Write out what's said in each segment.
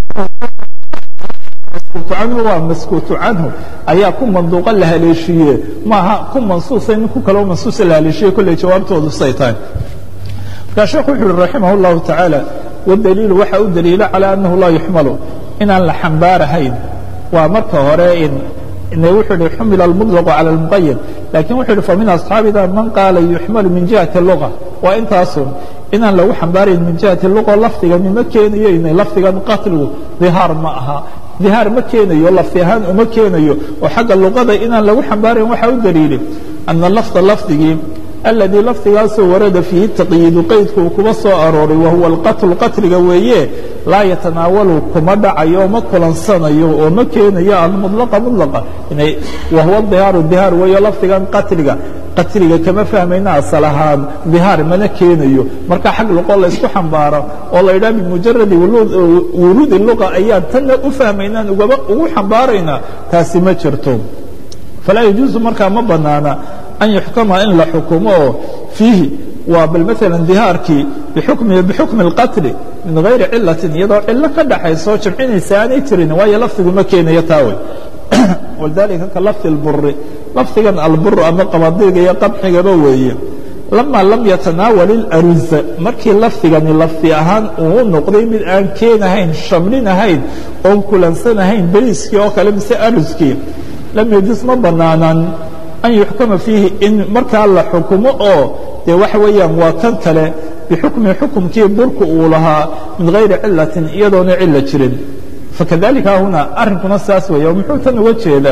maskuutu canhu waa maskuutu canhu ayaa ku manduuqa la haleeshiiye maaha ku mansuusa nin ku kaloo mansuusa la haleeshiye kolley jawaabtoodu say tahay markaa sheekhu wuxu uhi raximah اllahu tacaala wadaliilu waxa u daliilo calى annahu laa yuxmalu inaan la xambaarahayn waa marka hore in wuxuu ihi xumila almuطlaqu calى اlmuqayad lakin wuxuu ihi famin asxaabina man qaala yuxmalu min jihati luga waa intaasun inaan lagu xambaarayn min jihati luga lafdigani ma keenayo inay lafdigan qatligu dihaar ma aha dihaar ma keenayo lafdi ahaan uma keenayo oo xagga luqada inaan lagu xambaarayn waxaa u daliilay ana lafda lafdigii aladii lafdigaasoo warada fiihi taqyiidu qaydku uu kuba soo arooray wahuwa alqatlu qatliga weeye laa yatanaawalu kuma dhacayo ma kulansanayo oo ma keenayo almulaqa mulaqa wahuwa dihaaru dihaar weeyo lafdigan qatliga qatliga kama fahmayna asal ahaan dihaar mana keenayo marka xag luqo laysku xambaaro oo la yidhaha bimujaradi wuruudi luqa ayaan tanna u fahmaynaan ugaba ugu xambaaraynaa taasi ma jirto falaa yajuusu markaa ma banaana an yuxkama in la xukumo oo fiihi waa bal maala dihaarkii bixukmihi bixukmi اlqatli min gayri cilatin iyadoo cilo ka dhaxayso jamcinaysa aanay jirin waayo lafdigu ma keenayo taawey walidalika ka lafdi اlburi lafdigan alburu ama qabadiga iyo qabxigaba weeye lama lam yatanaawal اlaruza markii lafdigani lafdi ahaan uu noqday mid aan keenahayn shamlinahayn oon kulansanahayn beriiskii oo kale mise aruskii lam yajus ma banaanaan an yuxkama fiihi in markaa la xukumo oo dee waxa weeyaan waa kan kale bixukmi xukumkii burku uu lahaa min gayri cilatin iyadoona cilo jirin fakadalika huna arrinkuna saas weeye muxuu tan uga jeedaa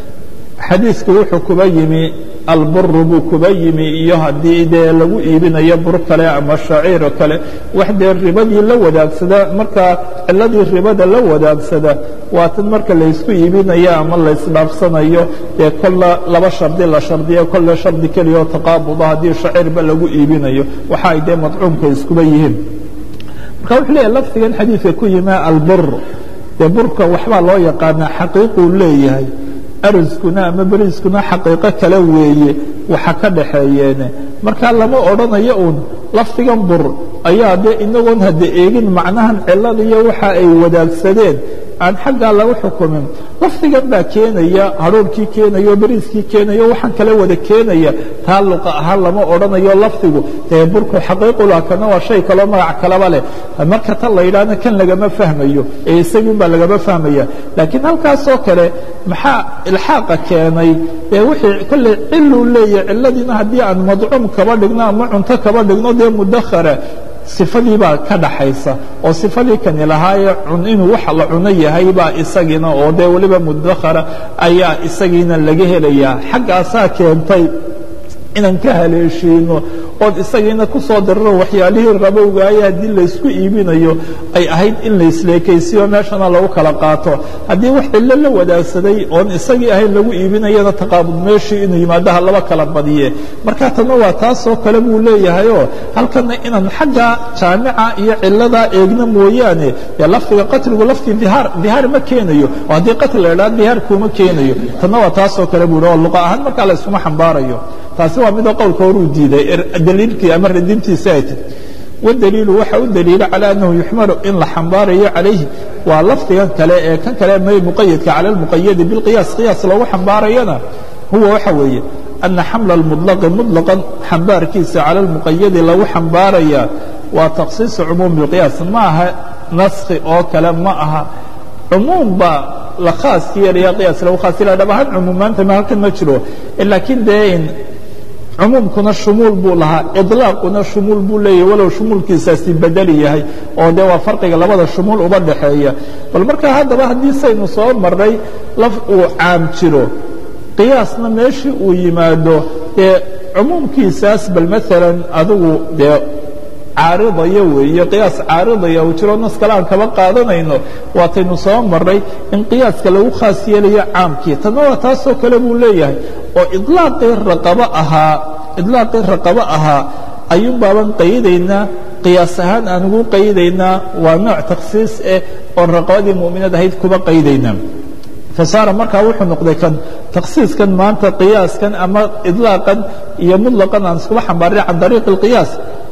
xadiidku wuxuu kuba yimi alburu buu kuba yimi iyo haddii dee lagu iibinayo bur kale ama shaciiro kale wax dee ribadii la wadaagsada markaa ciladii ribada la wadaagsada waa tan marka laysku iibinayo ama laysdhaafsanayo dee kolla laba shardi la shardiyo kolle shardi keliya oo taqaabuda haddii shaciirba lagu iibinayo waxa ay dee madcuumka iskuba yihiin marka wuxuu leeyahy lafdigan xadiidka ku yimi albur dee burka waxbaa loo yaqaanaa xaqiiquu leeyahay aruskuna ama beriiskuna xaqiiqo kale weeye waxa ka dhaxeeyeene markaa lama odhanayo uun lafdigan bur ayaa dee inagoon hadda eegin macnahan cilada iyo waxa ay wadaagsadeen aan xaggaa lagu xukumin lafdigan baa keenaya hadhoorkii keenayo beriiskii keenayo waxaan kale wada keenaya taa luqa ahaan lama odhanayo lafdigu dee burku xaqiiqula kana waa shay kaloo magac kalaba leh marka tan la yidhaahna kan lagama fahmayo ee isagun baa lagama fahmaya laakiin halkaasoo kale maxaa ilxaaqa keenay dee wixii kolley ciluu leeyahy ciladiina haddii aan madcuum kaba dhigno ama cunto kaba dhigno dee mudakhara sifadii baa ka dhaxaysa oo sifadii kani lahaayee inuu wax la cuno yahay baa isagiina oo dee weliba mudakhara ayaa isagiina laga helayaa xaggaasaa keentay inaan ka haleeshiino ood isagiina ku soo diriro waxyaalihii rabowgaaya haddii laysku iibinayo ay ahayd in laisleekaysiyo meeshana lagu kala qaato haddii wax cillo la wadaagsaday oon isagii ahayn lagu iibinayana taqaabud meeshii inuu yimaadaha laba kala badiye marka tanna waa taasoo kale buu leeyahayoo halkana inaan xagga jaamica iyo ciladaa eegno mooyaane dee lafdiga qatligu laftii dihaar dihaar ma keenayo oo haddii qatli la idhaha dihaar kuuma keenayo tanna waa taasoo kale buu oo luqa ahaan markaa la iskuma xambaarayo taasi waa midoo qowlka horuu diiday daliilkii ama radintiisa ay tahy wadaliilu waxa u daliila calى annahu yuxmalu in la xambaarayo calayhi waa lafdigan kale ee kan kale may muqayadka cala اlmuqayadi biاlqiyaas qiyaas loogu xambaarayana huwa waxa weeye ana xamla اlmuطlaqi muطlaqan xambaarkiisa cala اlmuqayadi lagu xambaaraya waa takhsiiصu cumuum biاlqiyaas ma aha naskhi oo kale ma aha cumuum baa la khaas yeelaya qiyaas lagu khaas yeelaya dhab ahaan cumuumaanta ma halkan ma jiro laakiin dee cumuumkuna shumuul buu lahaa iطlaaquna shumuul buu leeyahy walow shumuulkiisaasi bedeli yahay oo dee waa farqiga labada shumuul uba dhaxeeya bal markaa haddaba haddii saynu soo marray laf uu caam jiro qiyaasna meeshii uu yimaado dee cumuumkiisaas bal maalan adigu dee caaridaya weeye qiyaas caaridaya uu jiro nas kale aan kaba qaadanayno waataynu soo marray in qiyaaska lagu khaas yeelayo caamkii tanna waa taasoo kale buu leeyahay oo ilaaqii raqabo ahaa idlaaqii raqabo ahaa ayuun baaban qaydaynaa qiyaas ahaan aan ugu qaydaynaa waa nooc takhsiis eh oon raqabadii mu'minad ahayd kuba qaydaynaa fasaara markaa wuxuu noqday kan takhsiiskan maanta qiyaaskan ama idlaaqan iyo muطlaqan aan iskuba xambaarin can dariiqi اlqiyaas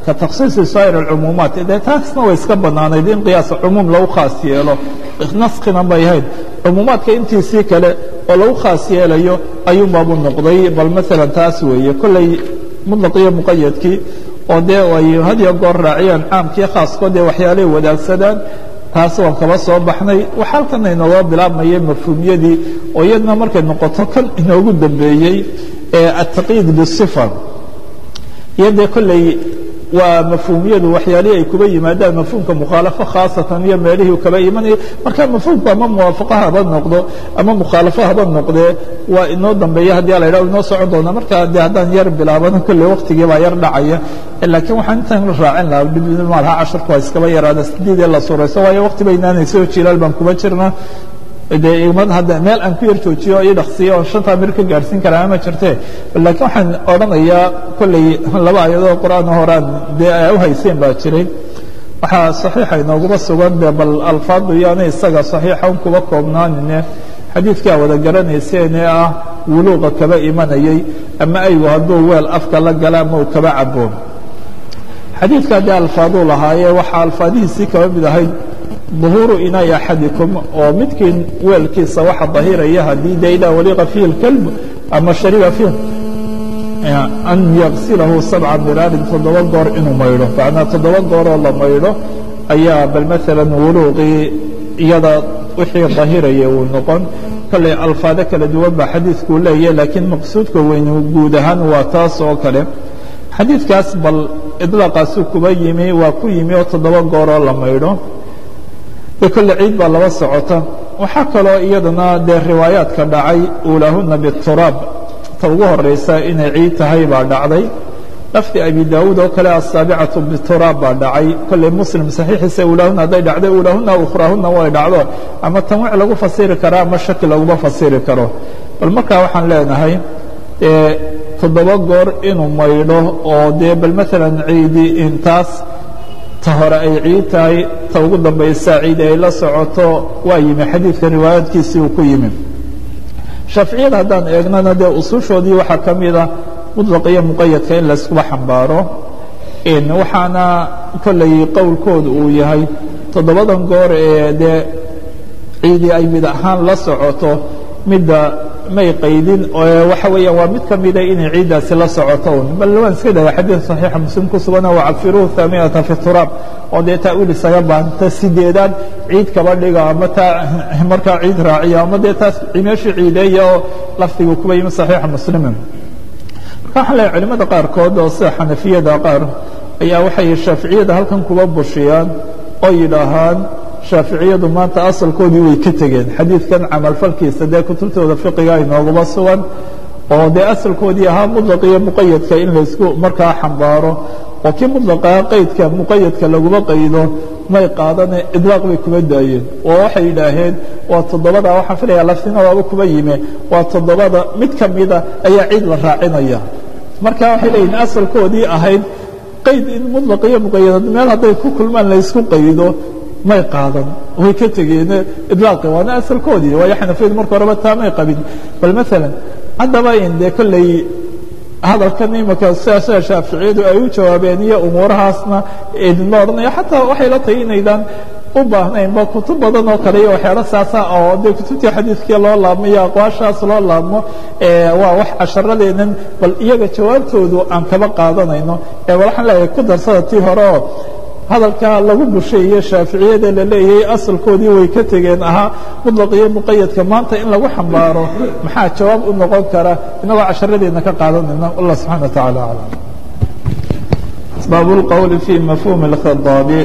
ka takhsiisi saa'ir alcumuumaat dee taasna way iska bannaanayd in qiyaas cumuum lagu khaas yeelo naskina bay ahayd cumuumaadka intiisii kale oo lagu khaas yeelayo ayuunbaabu noqday bal maalan taas weeye kolley mutlaq iyo muqayadkii oo dee ay hadiyo goor raaciyaan caamkii khaaskood ee waxyaalahay wadaagsadaan taas waan kaba soo baxnay waxa halkan inooga bilaabmaya mafhuumyadii oo iyadna markay noqoto kan inoogu dambeeyey ee ataqiid bisifa iyo dee kolley waa mafhuumyadu waxyaalihii ay kuba yimaadaan mafhuumka mukhaalafo khaasatan iyo meelihii kaba imanaya marka mafhuumku ama muwaafaqo haba noqdo ama mukhaalafo haba noqdee waa inoo dambeeya haddii la yidhah inoo socon doona marka de haddaan yar bilaabano kolley waktigii baa yar dhacaya laakiin waxaan intaan raacin lahaa dhibmaalha casharku waa iskaba yaraada sideedee la surayso waayo wakti baynaanayso jilaal baan kuba jirna de imad hadda meel aan ku yar joojiyo io dhaksiyo oon shantaa mir ka gaarhsiin karaa ma jirte laakiin waxaan odhanayaa kolley laba ayadoo qur'aan horaan dee a u hayseen baa jiray waxaa saxiixa inooguma sugan de bal alfaadu iyoana isaga saxiixa un kuba koobnaanine xadiidkaa wada garanayseen ee ah wuluuqa kaba imanayay ama aygu hadduu weel afka la gala ama uu kaba cabo xadiidkaa dee alfaaduu lahaayee waxaa alfaadihiisii kaba mid ahayd ظuhuuru inaai axadikum oo midkiin weelkiisa waxa dahiraya haddii de idaa waliqa fiihi اlkalb ama shariba fiih an yagsilahu sabca miraarin toddoba goor inuu maydho macnaa toddoba gooroo la maydho ayaa bal maala wuluuqii iyada wixii dahiraya uu noqon kolley alfaado kala duwan baa xadiidkuu leeyahy laakiin maqsuudka weyn guud ahaan waa taas oo kale xadiidkaas bal idlaaqaasu kuba yimi waa ku yimi oo toddoba gooroo la maydho de kolle ciid baa laba socota waxaa kaloo iyadana dee riwaayaadka dhacay uulaahuna bituraab ta ugu horaysa inay ciid tahay baa dhacday lafdi abi daawuud oo kale asaabicatu bituraab baa dhacay kolley muslim saxiixiisa uulaahuna hadday dhacday uulaahuna ukhraahuna way dhacdo ama tanwiic lagu fasiri karo ama shaki laguma fasiri karo bal markaa waxaan leenahay toddoba goor inuu maydho oo dee bal maalan ciidi intaas ta hore ay ciid tahay ta ugu dambaysa ciid ay la socoto waa yimi xadiidka riwaayaadkiisii uu ku yimi shaaficiyada haddaan eegnana dee usushoodii waxaa ka mida muطlaq iyo muqayadka in layskuba xambaaro waxaana kolley qowlkooda uu yahay toddobadan goor ee dee ciidii ay mid ahaan la socoto midda may qaydin waxa weeyaan waa mid ka mida inay ciiddaasi la socoto un bal waan iska dhaga xadiid saxiixa muslim ku sugana wacafiruhu haaminata fi turaab oo dee ta'wiil isaga baahanta sideedaad ciid kaba dhiga ama taa markaa ciid raaciya ama dee taas meeshii ciideeya oo lafdigu kuba yimi saxiixa muslimin marka waxaan leehay culimada qaarkood oo sida xanafiyada qaar ayaa waxay shaaficiyada halkan kuba bushiyaan oo yidhaahaan shaaficiyadu maanta asalkoodii way ka tegeen xadiidkan camalfalkiisa dee kutubtooda fiqiga inooguma sugan oo dee asalkoodii ahaa muطlaq iyo muqayadka in laysku markaa xambaaro oo kii muطlaqaa qaydka muqayadka laguma qaydo may qaadane idlaaq bay kuma daayeen oo waxay yidhaaheen waa toddobada waxaan filaya laftina waaba kuma yime waa toddobada mid ka mida ayaa ciid la raacinaya marka waxay leeyihin asalkoodii ahayd qayd in muطlaq iyo muqayad meel hadday ku kulmaan laysku qaydo may qaadan way ka tegeen idlaaqi waana asalkoodii waayo xanafiyadu marka horeba taa may qabin bal maalan haddaba in dee kolley hadalkan imika sidaasa shaaficiyadu ay u jawaabeen iyo umuurahaasna idinla odhanaya xataa waxay la tahay inaydaan u baahnaynba kutub badan oo kale iyo waxyaalo saasa oo dee kutubtii xadiidkii loo laabmo iyo aqwaashaas loo laabmo waa wax casharadeennan bal iyaga jawaabtoodu aan kaba qaadanayno bal waxaan leeyahay ku darsada tii hore oo hadalka lagu busheeye shaaficiyada la leeyahay asalkoodii way ka tegeen ahaa muطlaq iyo muqayadka maanta in lagu xambaaro maxaa jawaab u noqon kara inagoo casharadeenna ka qaadanayna allah subxana wa taعala aclam bab اlqwl fi mafhum اlkhidaabi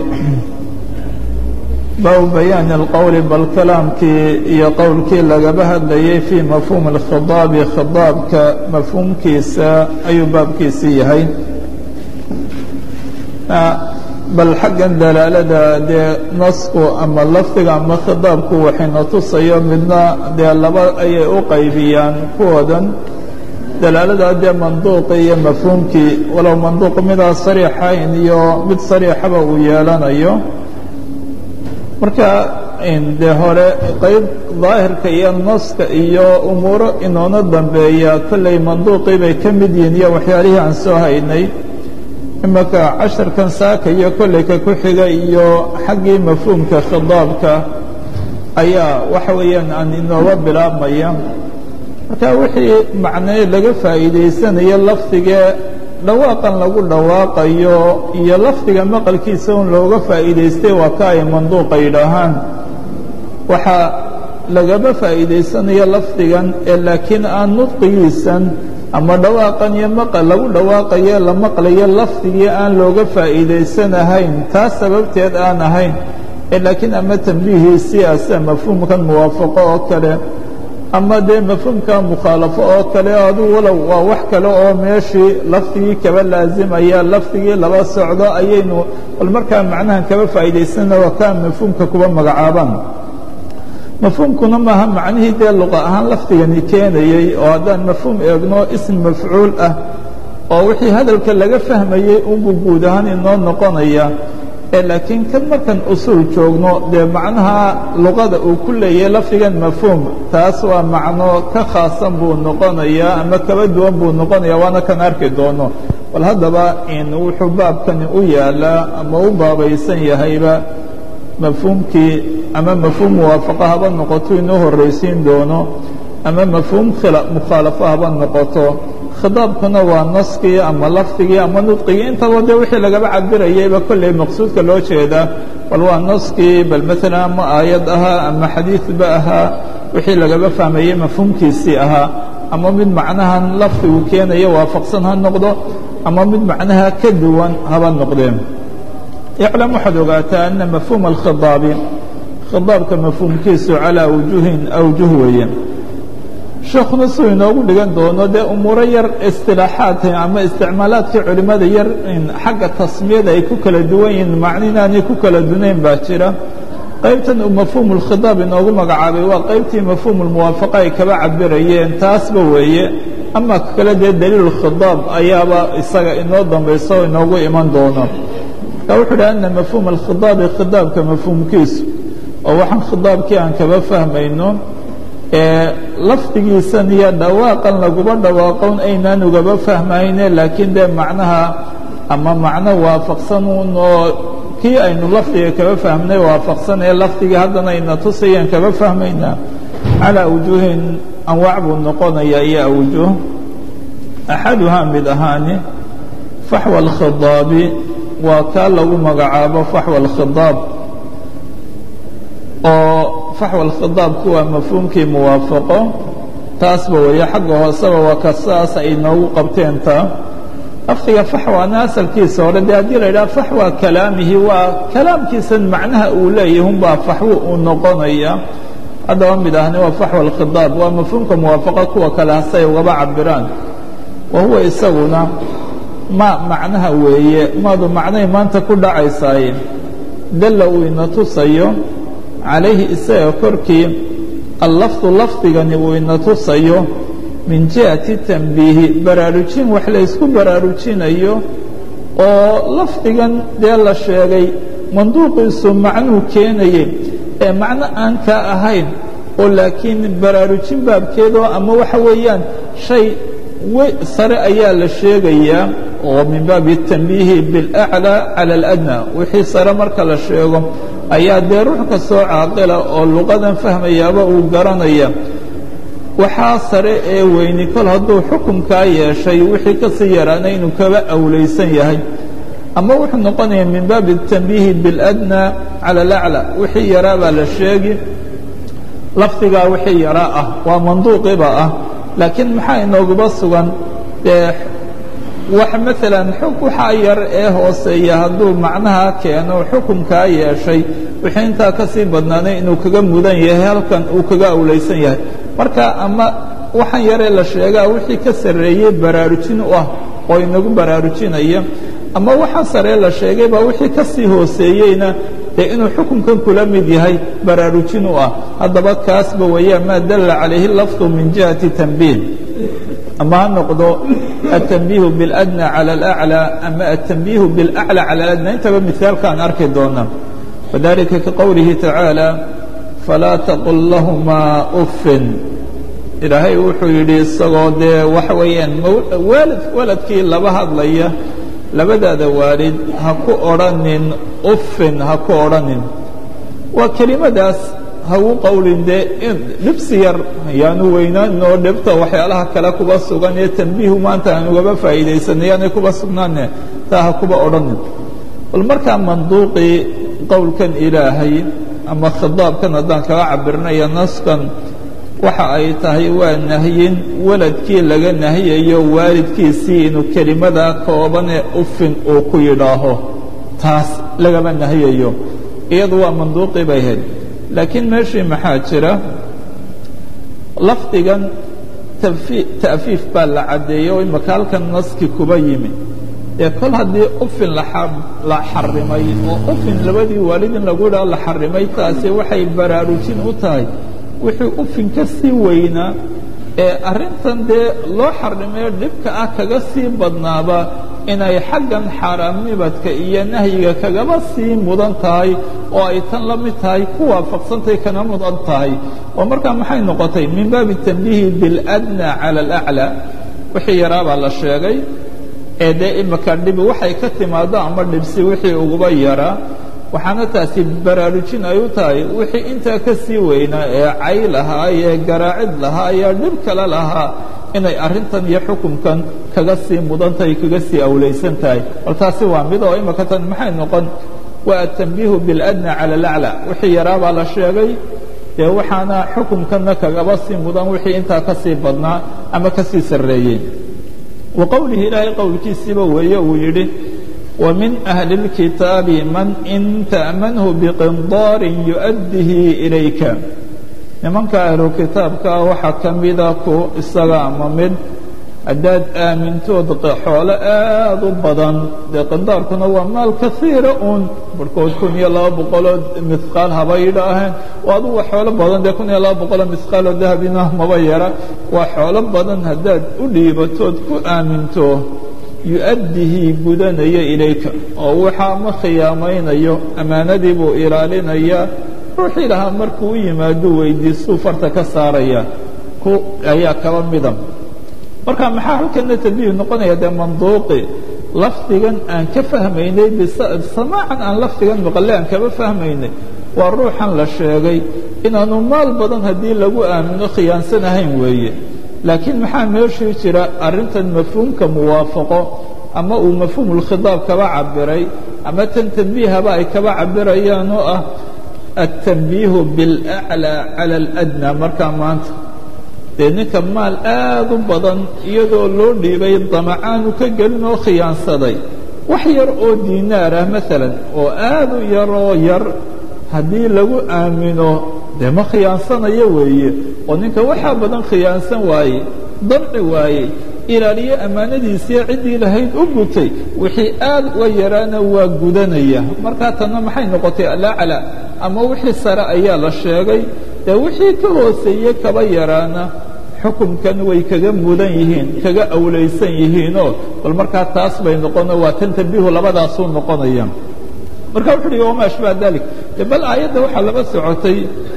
baabu bayaani اlqowli bal kalaamkii iyo qowlkii lagaba hadlayay fii mafhum اlkhidaabi khidaabka mafhuumkiisa ayuu baabkiisii yahay bal xaggan dalaalada dee nasku ama lafdiga ama khidaabku waxayna tusayo midna dee laba ayay u qaybiyaan kuwoodan dalaalada dee manduuqi iyo mafhuumkii walow manduuq midaa sariixayn iyo mid sariixaba uu yeelanayo marka dee hore qayb daahirka iyo naska iyo umuuro inoona dambeeya kolley manduuqii bay ka mid yihiin iyo waxyaalihii aan soo haynay imaka casharkan saaka iyo kolleyka ku xiga iyo xaggii mafhuumka khidaabka ayaa waxa weeyaan aan inooga bilaabmaya marka wixii macnee laga faa'iidaysanayo lafdigee dhawaaqan lagu dhawaaqayo iyo lafdiga maqalkiisa un looga faa'iidaystay waa ka ay manduuqa yidhaahaan waxaa lagaba faa'iidaysanayo lafdigan ee laakiin aan nudqigiisan ama dhawaaqan iyo maqal lagu dhawaaqayo la maqlayo lafdigii aan looga faa'iidaysanahayn taas sababteed aan ahayn ee laakiin ama tambiihiisii ase mafhuumkan muwaafaqo oo kale ama dee mafhuumka mukhaalafo oo kale adu walow waa wax kale oo meeshii lafdigii kaba laazimaya lafdigii laba socdo ayaynu bal markaa macnahan kaba faa'iidaysana waa kaa mafhuumka kuba magacaabaan mafhuumkuna maaha macnihii dee luqa ahaan lafdigani keenayey oo haddaan mafhuum eegno ism mafcuul ah oo wixii hadalka laga fahmayey unbuu guud ahaan inoo noqonaya ee laakiin kan markan usuul joogno dee macnaha luqada uu ku leeyahay lafdigan mafhuum taas waa macno ka khaasan buu noqonayaa ama kaba duwan buu noqonaya waana kan arki doono bal haddaba in wuxuu baabkani u yaalaa ama u baabaysan yahayba mafhuumkii ama mafhuum muwaafaqo haba noqoto inoo horraysiin doono ama mafhuum mukhaalafo haba noqoto khidaabkuna waa naskii ama lafdigii ama nudqigii intaba dee wixii lagaba cabirayayba kolley maqsuudka loo jeedaa bal waa naskii bal maalan ama aayad ahaa ama xadiidba ahaa wixii lagaba fahmayey mafhuumkiisii ahaa ama mid macnahan lafdigu keenaya waafaqsan ha noqdo ama mid macnaha ka duwan haba noqdeen iclam waxaad ogaataa ana mafhuuma alkhidaabi khidaabka mafhuumkiisu calaa wujuhin awjuh weeye sheekuna suu inoogu dhigan doono dee umuuro yar istilaaxaadka ama isticmaalaadkii culimmada yar xagga tasmiyada ay ku kala duwan yihiin macno inaanay ku kala dunayn baa jira qaybtan uu mafhuumu lkhidaab inoogu magacaabay waa qaybtii mafhuumu lmuwaafaqa ay kaba cabirayeen taasba weeye ama kale dee daliilu khidaab ayaaba isaga inoo dambayso o inoogu iman doono marka wuxuu idhi ana mafhuuma alkhidaabi khidaabka mafhuumkiisu oo waxaan khidaabkii aan kaba fahmayno lafdigiisan iyo dhawaaqan laguba dhawaaqon aynaan ugaba fahmayne laakiin dee macnaha ama macno waafaqsan un oo kii aynu lafdiga kaba fahmnay waafaqsan ee lafdigii haddana ayna tusayaan kaba fahmaynaa calaa wujuuhin anwaac buu noqonaya iyo awjuh axaduhaa mid ahaani faxwa alkhidaabi waa kaa lagu magacaabo faxwa alkhidaab oo faxwa alkhidaabku waa mafhuumkii muwaafaqo taasba weeye xagga hooseba waa ka saas ay noogu qabteen taa lafdiga faxwana asalkiisa hore dee haddii la yidhaha faxwa kalaamihi waa kalaamkiisan macnaha uu leeyahy unbaa faxwo uu noqonaya haddaba mid ahni waa faxwa alkhidaab waa mafhuumka muwaafaqa kuwa kale hasay ugaba cabiraan wa huwa isaguna ma macnaha weeye maadu macnay maanta ku dhacaysaaye dalla uu ina tusayo calayhi isaga korkii allafdu lafdigani uu ina tusayo min jihati tanbiihi baraarujin wax la ysku baraarujinayo oo lafdigan dee la sheegay manduuqiisu macnuu keenayey ee macno aan kaa ahayn oo laakiin baraarujin baabkeedoo ama waxa weeyaan shay sare ayaa la sheegayaa oo min baabi tanbiihi biاlأclى calى اladnى wixii sare marka la sheego ayaa dee ruux kastoo caaqila oo luqadan fahmayaaba uu garanaya waxaa sare ee weyni kol hadduu xukunkaa yeeshay wixii ka sii yaraana inuu kaba awlaysan yahay ama wuxuu noqonaya min baabi الtanbiihi biاladnى calى اlأclى wixii yaraa baa la sheegi lafdigaa wixii yaraa ah waa manduuqiba ah laakiin maxaa inooguba sugan dee wax maalan waxaa yar ee hooseeya hadduu macnaha keeno xukunkaa yeeshay wixii intaa ka sii badnaanay inuu kaga mudan yahay halkan uu kaga awlaysan yahay marka ama waxaan yaree la sheegaa wixii ka sarreeyey baraarujin u ah oo inagu baraarujinaya ama waxaa saree la sheegay baa wixii ka sii hooseeyeyna dee inuu xukunkan kula mid yahay baraarujin u ah haddaba kaasba weeyaan maa dalla calayhi lafdu min jihati tanbiih ama ha noqdo التنبيه بالأdنى على الأعلى ama التنبيه بالأعلى على الأdنى intaba مثaalkaan arki doona وذلika kaقowlihi تaعaaلى فlaa تقل لahma أفin ilaahay wuxuu yidhi isagoo dee waxa weeyaan waalid waladkii laba hadlaya labadaada waalid ha ku odrhanin uffin ha ku odrhanin waa kelimadaas hagu qowlin dee dhibsi yar ayaanu weynaanin oo dhibta waxyaalaha kale kuba sugan ee tanbiihu maanta aan ugaba faa'iidaysanay yaanay kuba sugnaane taa ha kuba odhanin bal markaa manduuqii qowlkan ilaahay ama khidaabkan haddaan kaga cabirnayo naskan waxa ay tahay waa nahyin waladkii laga nahiyayo waalidkiisii inuu kelimadaa koobanee ufin uu ku yidhaaho taas lagama nahiyayo iyadu waa manduuqii bay ahayd laakiin meeshii maxaa jira lafdigan ta'fiif baa la caddeeyey oo imaka halkan naski kuba yimi dee kol haddii ufin la xarimay oo ufin labadii waalid in lagu yidhaho la xarimay taasi waxay baraarujin u tahay wixii ufin ka sii weynaa ee arrintan dee loo xarimee dhibka ah kaga sii badnaaba inay xaggan xaaraamnibadka iyo nahyiga kagaba sii mudan tahay oo ay tan la mid tahay ku waafaqsantahay kana mudan tahay oo markaa maxay noqotay min baabi tanbiihi biاladnى calى اlأclى wixii yaraabaa la sheegay ee dee imika dhibi waxay ka timaado ama dhibsi wixii uguba yaraa waxaana taasi baraarujin ay u tahay wixii intaa ka sii weynaa ee cay lahaa ee garaacid lahaa ee dhib kale lahaa inay arrintan iyo xukunkan kaga sii mudan tahay kaga sii awlaysan tahay bal taasi waa mid oo imika tan maxay noqon waa atanbiihu biاladnى calى اlaclى wixii yaraabaa la sheegay dee waxaana xukunkanna kagaba sii mudan wixii intaa ka sii badnaa ama ka sii sarreeyey wa qowlihi ilaahay qowlkiisiiba weeye uu yidhi ومن أهل الكتاب من إن تأمنه بقنطار يؤده إليك nimanka ahlu kitaabka waxaa ka mida ku isaga ama mid haddaad aamintood xoolo aad u badan dee qindaarkuna waa maal kaiira uun barhkood kun iyo laba boqoloo mihqaal haba yidhaaheen oo aduga xoolo badan dee kun iyo laba boqoloo mihqaaloo dahabina maba yara waa xoolo badan haddaad u dhiibatood ku aaminto yu-addihi gudanaya ilayka oo waxaa ma khiyaamaynayo ammaanadii buu ilaalinayaa ruuxii lahaa markuu u yimaaduu weydiistuu farta ka saaraya ku ayaa kaba mida marka maxaa halkana tanbiih noqonaya dee manduuqi lafdigan aan ka fahmaynay bisamaacan aan lafdigan maqale aan kaba fahmaynay waa ruuxan la sheegay inaanu maal badan haddii lagu aamino khiyaansanahayn weeye laakiin maxaa meeshii jira arrintan mafhuumka muwaafaqo ama uu mafhuumulkhidaab kaba cabiray ama tan tanbiihaba ay kaba cabirayaan oo ah التنبيه بالأعلى على الأdنى markaa maanta dee ninka maal aad u badan iyadoo loo dhiibay damacaanu ka gelin oo khiyaansaday wax yar oo dinaar ah maala oo aad u yaroo yar haddii lagu aamino dee ma khiyaansanayo weeye oo ninka waxaa badan khiyaansan waaye damci waayey ilaaliye ammaanadiisiiyo ciddii lahayd u gutay wixii aad uga yaraana waa gudanaya markaa tanna maxay noqotay alaclى ama wixii sare ayaa la sheegay dee wixii ka hooseeye kaba yaraana xukunkan way kaga mudan yihiin kaga awlaysan yihiinoo bal markaa taas bay noqono waa tan tanbiihu labadaasuu noqonaya marka wuxu uhi wama ashbaha dalik de bal aayadda waxaa laba socotay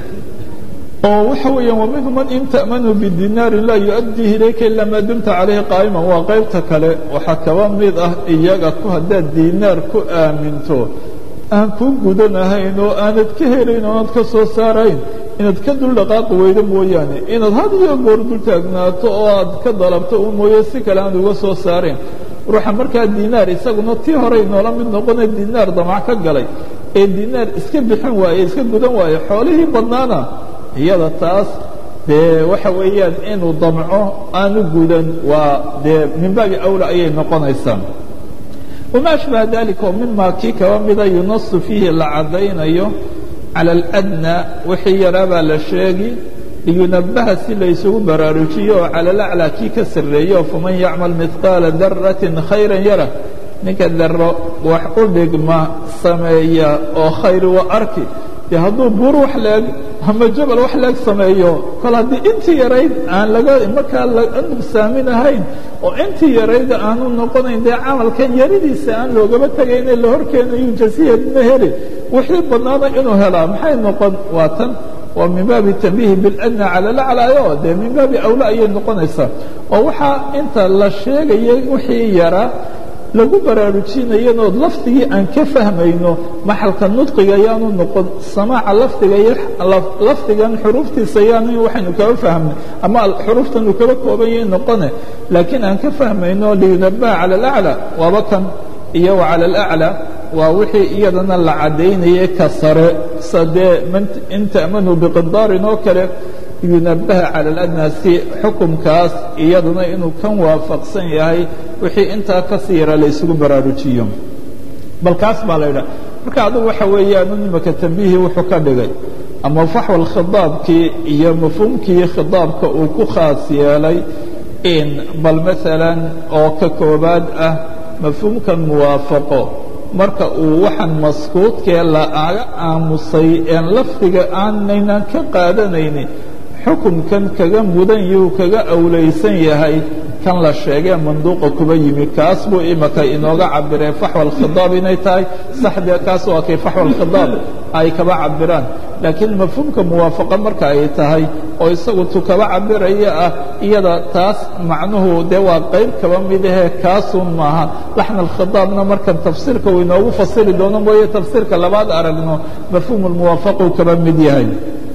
oo waxa weeyaan waminhu man in ta'manhu bidinaarin laa yu'addihi ilayka ila maa dumta calayhi qaa'iman waa qaybta kale waxaa kaba mid ah iyaga ku haddaad dinaar ku aaminto aan kuu gudanahayn oo aanad ka helayn oo aanad ka soo saarayn inaad ka dul dhaqaaqi weydo mooyaane inaad had iyo goor dul taagnaato oo aad ka dalabto u mooye si kale aan uga soo saarayn ruuxa markaa dinaar isaguna tii horey noola mid noqone dinaar damac ka galay ee dinaar iska bixin waaye iska gudan waaye xoolihii badnaana iyada taas dee waxa weeyaan inuu damco aanu gudan waa dee min baabi awla ayay noqonaysaa wama ashbaha dalika oo mimaa kii kaba mida yunasu fiihi la caddaynayo cala aladnى wixii yaraabaa la sheegi liyunabaha si laysugu baraarujiyo oo cala alaclى kii ka sarreeyo faman yacmal midqaala daratin khayra yara ninka daro wax u dhigma sameeya oo khayr wa arki dee hadduu buur wax leeg ama jabal wax leeg sameeyo kol haddii intii yarayd aan laga markaa laga nuqsaamin ahayn oo intii yarayda aanu noqonayn dee camalkan yaridiisa aan loogaba tegayne la horkeenayu jasiyad ma heli wixii badnaana inuu helaa maxay noqon waa tan waa min baabi tanbiihi biladna cala laclaayo dee min baabi awla ayay noqonaysaa oo waxaa inta la sheegaya wixii yaraa lagu baraarujinayanood lafdigii aan ka fahmayno maxalka nudqiga yaanu noqon samaaca lafdiga iyo lafdigan xuruuftiisa yaanu waxaynu kaba fahmnay ama xuruuftanu kaba koobanyay noqone laakiin aan ka fahmayno liyunabaha cala alaclى waaba kan iyo wa cala alaclى waa wixii iyadana la caddaynayay ka sare sadee in ta'manuu biqindaarin oo kale yunabaha cala aladnaa si xukumkaas iyaduna inuu kan waafaqsan yahay wixii intaa ka siira la ysugu baraarujiyo bal kaas baa la yidhaha marka adugu waxa weeyaanu nimaka tambihii wuxuu ka dhigay ama faxwal khidaabkii iyo mafhuumkii khidaabka uu ku khaas yeelay in bal maalan oo ka koobaad ah mafhuumkan muwaafaqo marka uu waxaan maskuudkee laaga aamusay een lafdiga aanaynan ka qaadanaynin xukunkan kaga mudan yuu kaga awlaysan yahay kan la sheegee manduuqa kuba yimi kaas buu imaka inooga cabireen faxwa alkhidaab inay tahay saxdee kaas waa kay faxwa alkhidaab ay kaba cabiraan laakiin mafhuumka muwaafaqa marka ay tahay oo isagu tu kaba cabiraya ah iyada taas macnuhu dee waa qayb kaba midahee kaasun maaha laxna alkhidaabna markan tafsiirka uu inoogu fasiri doono mooye tafsiirka labaad aragno mafhuum lmuwaafaquu kaba mid yahay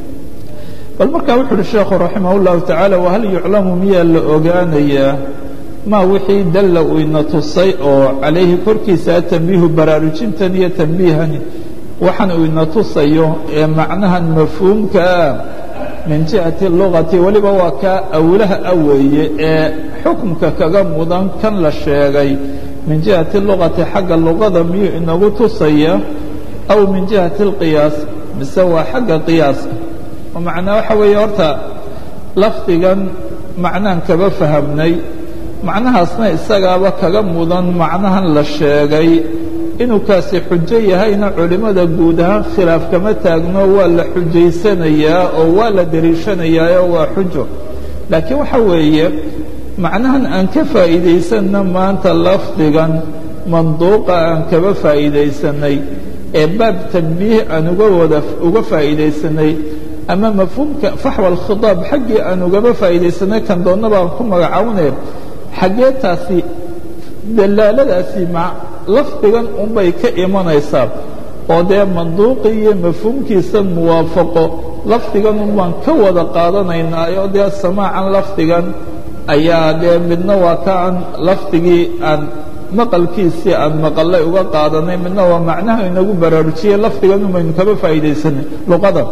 bal markaa wuxu uhi sheekhu raximah اllahu tacaala wahal yuclamu miyaa la ogaanayaa maa wixii dalla uu ina tusay oo calayhi korkiisa tambiihu baraarujintan iyo tambiihani waxaan uu ina tusayo ee macnahan mafhuumkaa min jihati lugati weliba waa kaa awlaha a weeye ee xukumka kaga mudan kan la sheegay min jihati lugati xagga luqada miyuu inagu tusaya aw min jihati اlqiyaas mise waa xagga qiyaaska macnaa waxa weeye horta lafdigan macnaan kaba fahamnay macnahaasna isagaaba kaga mudan macnahan la sheegay inuu kaasi xujo yahayna culimmada guud ahaan khilaaf kama taagno waa la xujaysanayaa oo waa la deliishanayaa waa xujo laakiin waxa weeye macnahan aan ka faa'iidaysanna maanta lafdigan manduuqa aan kaba faa'iidaysanay ee baab tambiih aan uga wada uga faa'iidaysanay ama mafhuumka faxwa alkhidaab xaggii aan ugaba faa'iidaysanay kan doonna baan ku magacawnee xaggee taasi dalaaladaasi lafdigan unbay ka imanaysaa oo dee manduuqii iyo mafhuumkiisa muwaafaqo lafdigan un baan ka wada qaadanaynaayo dee samaacan lafdigan ayaa dee midna waa ka aan lafdigii aan maqalkiisii aan maqallay uga qaadanay midna waa macnaha inagu baraarujiyey lafdigan un baynu kaba faa'iidaysanay luqada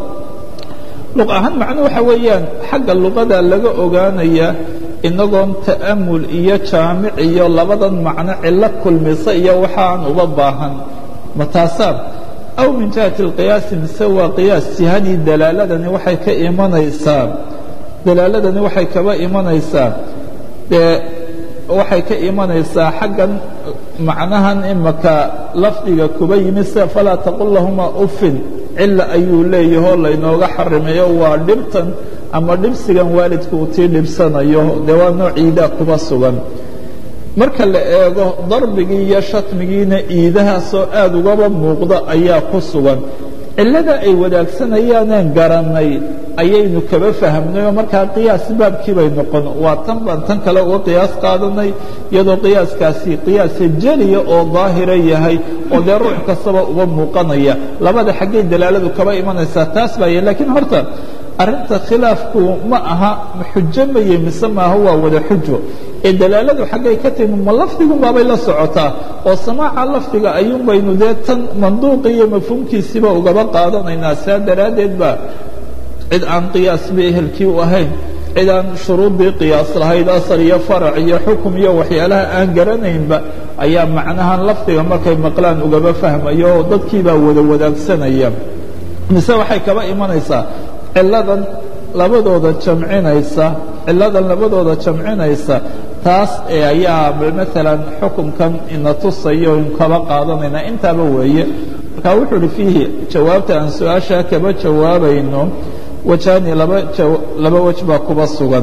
luq ahaan macno waxa weeyaan xagga luqada laga ogaanaya inagoon ta'amul iyo jaamic iyo labadan macno cillo kulmisa iyo waxaan uba baahan ma taasaan aw min jihati اlqiyaasi mise waa qiyaas jihadii dalaaladani waxay ka imanaysaa dalaaladani waxay kaba imanaysaa dee waxay ka imanaysaa xaggan macnahan imaka lafdiga kuba yimi sida falaa taqul lahuma ufin cila ayuu leeyahoo laynooga xarimayo waa dhibtan ama dhibsigan waalidka uu tii dhibsanayo dee waa nooc iidaa kuba sugan marka la eego darbigii iyo shatmigiina iidahaasoo aad ugaba muuqda ayaa ku sugan cillada ay wadaagsanayaanan garannay ayaynu kaba fahmnay oo markaa qiyaas baabkii bay noqon waa tan baan tan kale uga qiyaas qaadanay iyadoo qiyaaskaasi qiyaasa jeliya oo daahira yahay oo dee ruux kastaba uba muuqanaya labada xaggay dalaaladu kaba imanaysaa taas baaya laakiin horta arrinta khilaafku ma aha xujo maye mise maaha waa wada xujo ee dalaaladu xaggay ka timi ma lafdigunbaabay la socotaa oo samaaca lafdiga ayuun baynu dee tan manduuqi iyo mafhuumkiisiiba ugaba qaadanaynaa saa daraaddeed ba cid aan qiyaasba ehelkii u ahayn cid aan shuruuddii qiyaas lahayd asal iyo farac iyo xukum iyo waxyaalaha aan garanaynba ayaa macnahan lafdiga markay maqlaan ugaba fahmayo oo dadkiibaa wada wadaagsanaya mise waxay kaba imanaysaa ciladan labadooda jamcinaysa ciladan labadooda jamcinaysa taas ee ayaa maalan xukumkan ina tusayo in kaba qaadanayna intaaba weeye marka wuxuu uhi fiihi jawaabta aan su-aashaa kaba jawaabayno wajaani laba laba wej baa kuba sugan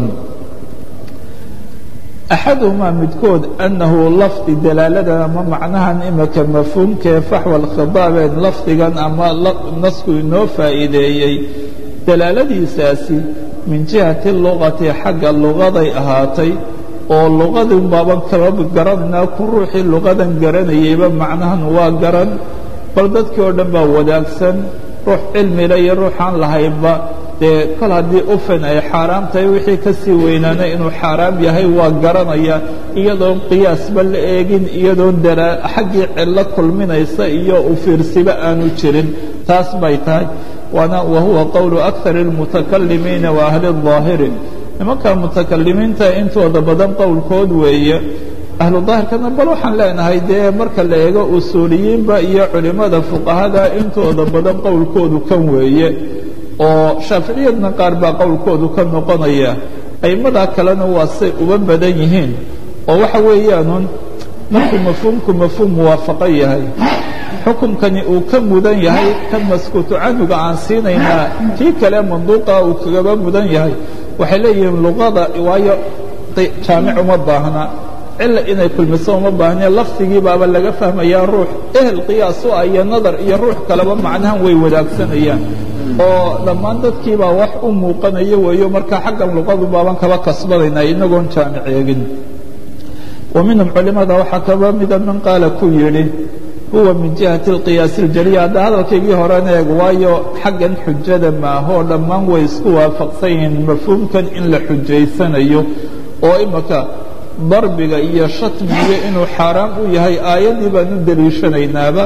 axaduhumaa midkood annahu lafdi dalaaladan ama macnahan imika mafhuumkee faxwa alkhidaabeen lafdigan ama nasku inoo faa'iideeyey dalaaladiisaasi min jihati lugati xagga lugaday ahaatay oo luqadin baaban kaba garanaynaa ku ruuxii luqadan garanayayba macnahan waa garan bal dadkii oo dhan baa wadaagsan ruux cilmile iyo ruuxaan lahaynba dee kol haddii ufan ay xaaraam tahay wixii ka sii weynaana inuu xaaraam yahay waa garanaya iyadoon qiyaasba la eegin iyadoon dara xaggii cillo kulminaysa iyo u fiirsiba aanu jirin taas bay tahay waana wahuwa qowlu akar اlmutakalimiina wa ahli الظaahiri nimanka mutakalimiinta intooda badan qowlkood weeye ahlu daahirkana bal waxaan leenahay dee marka la eego usuuliyiinba iyo culimmada fuqahada intooda badan qowlkoodu kan weeye oo shaaficiyadna qaar baa qowlkoodu ka noqonaya aimmadaa kalena waa say uba badan yihiin oo waxa weeyaanun markuu mafhuumku mafhuum muwaafaqo yahay xukumkani uu ka mudan yahay kan maskuutu canhuga aan siinaynaa kii kale manduuqa uu kagaba mudan yahay waxay leeyihiin luqada waayo jaamic uma baahna cila inay kulmiso uma baahne lafdigii baaba laga fahmayaa ruux ehel qiyaas u ah iyo nadar iyo ruux kaleba macnahan way wadaagsanayaan oo dhammaan dadkiibaa wax u muuqanayo weeyo marka xaggan luqadu baaban kaba kasbadayna inagoon jaamic eegin wa minhum culimada waxaa kaba mida min qaala ku yidhi huwa min jihati اlqiyaasi اljaliya hadda hadalkaygii horena eeg waayo xaggan xujada maahoo dhammaan way isku waafaqsan yihiin mafhuumkan in la xujaysanayo oo imaka darbiga iyo shatmiga inuu xaaraam u yahay aayaddii baan u deliishanaynaaba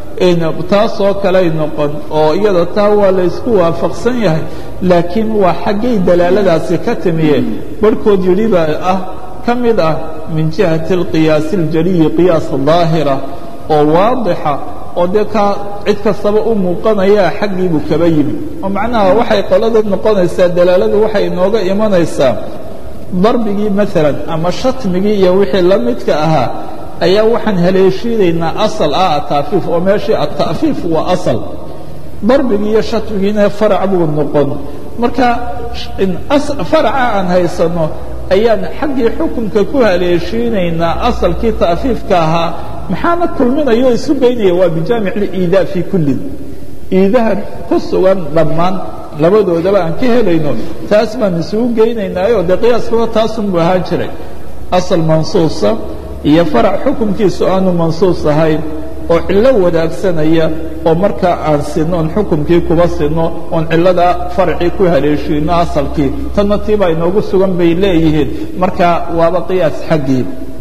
taasoo kaley noqon oo iyada taa waa la ysku waafaqsan yahay laakiin waa xaggay dalaaladaasi ka timiye barhkood yidhi baa ah ka mid ah min jihati اlqiyaasi اljaliyi qiyaas daahira oo waadixa oo dee kaa cid kastaba u muuqanaya xaggiibuu kaba yimi oo macnaha waxay qolada noqonaysaa dalaaladu waxay inooga imanaysaa darbigii maalan ama shatmigii iyo wixii la midka ahaa ayaa waxaan haleeshiinaynaa asal ah ataafiif oo meeshii ata'fiif waa asal darbigii iyo shatmigiina farac buu noqon marka faraca aan haysanno ayaan xaggii xukunka ku haleeshiinaynaa asalkii ta'fiifka ahaa maxaana kulminaya oo isu geynaya waa bijaamic liidaa fii kullin iidahan ku sugan dhammaan labadoodaba aan ka helayno taas baan isugu geynaynaayo dee qiyaaskuna taasunbuu ahaan jiray asal mansuusa iyo farac xukunkiisu aanu mansuus ahayn oo cillo wadaagsanaya oo markaa aan sinno oon xukumkii kuba sinno oon cilladaa faracii ku haleeshiino asalkii tanna tiibaa inoogu sugan bay leeyihiin marka waaba qiyaas xaggii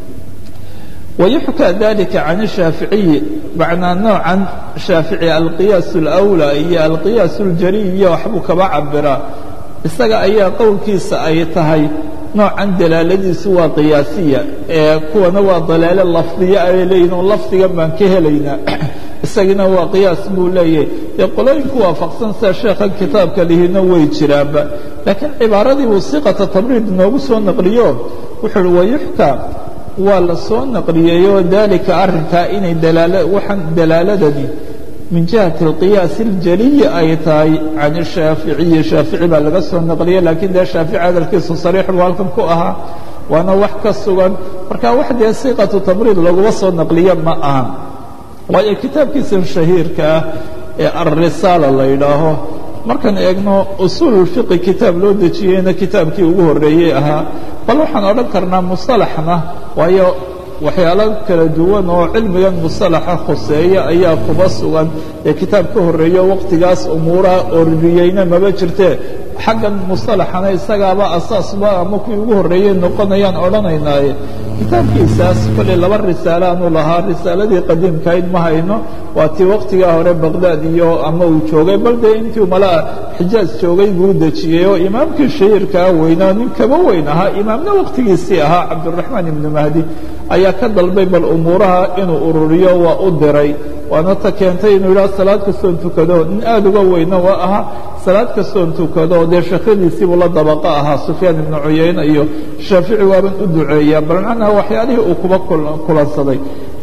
ويحكى ذلك عن الشhاaفiعي معنaa نوعا شhاaفiعي القياaس الأولى iyo القياaس الجلي iyo waxbuu kaba cabiraa isaga ayaa qowlkiisa ay tahay noocan dalaaladiisu waa qiyaasiya ee kuwana waa dalaalo lafdiya ay leeyihin oo lafdigan baan ka helaynaa isagina waa qiyaas buu leeyahay dee qolooyinku waafaqsan sida sheekhan kitaabka lihina way jiraanba laakiin cibaaradii buu siqata tabriid inoogu soo naqliyo wuxuu uhi wayuxkى waa la soo naqliyeeyoo dalika arrinkaa inay waxaan dalaaladani min jihati اlqiyaas اljaliyi ay tahay can الshaaficiyi shaafici baa laga soo naqliyey lakiin dee shaafici hadalkiisu sariix buu halkan ku ahaa waana wax ka sugan marka wax dee siqatu tabriid laguma soo naqliye ma aha waayo kitaabkiisan shahiirka ah ee alrisaala la yidhaaho markaan eegno usuul اfiqi kitaab loo dejiyeyna kitaabkii ugu horeeyey ahaa bal waxaan odhan karnaa musalaxna waayo waxyaalo kala duwan oo cilmigan musalaxa khuseeya ayaa kuba sugan ee kitaab ka horeeyo waqtigaas umuuraha oriyeyna maba jirtee xaggan musalaxana isagaaba asaasba ama kuwii ugu horreeyey noqonayaan odhanaynaaye kitaabkiisaas kolley laba risaalaanu lahaa risaaladii qadiimkayd ma hayno waa tii waqtigaa hore baqdaad iyo ama uu joogay bal dee intii malaa xijaaj joogay buu dejiyey oo imaamkii shahiirkaa weynaa nin kaba weyn ahaa imaamna waqtigiisii ahaa cabdiraxmaan ibnu mahdi ayaa ka dalbay bal umuuraha inuu ururiyo waa u diray waana ta keentay inuu yidhaha salaad kastoon tukado nin aada uga weyna waa ahaa salaad kastoon tukado dee sheekhadiisiibuu la dabaqo ahaa sufyaan ibnu cuyayne iyo shaafici waaban u duceeyaa bal macnaha waxyaalihii uu kuba kulansaday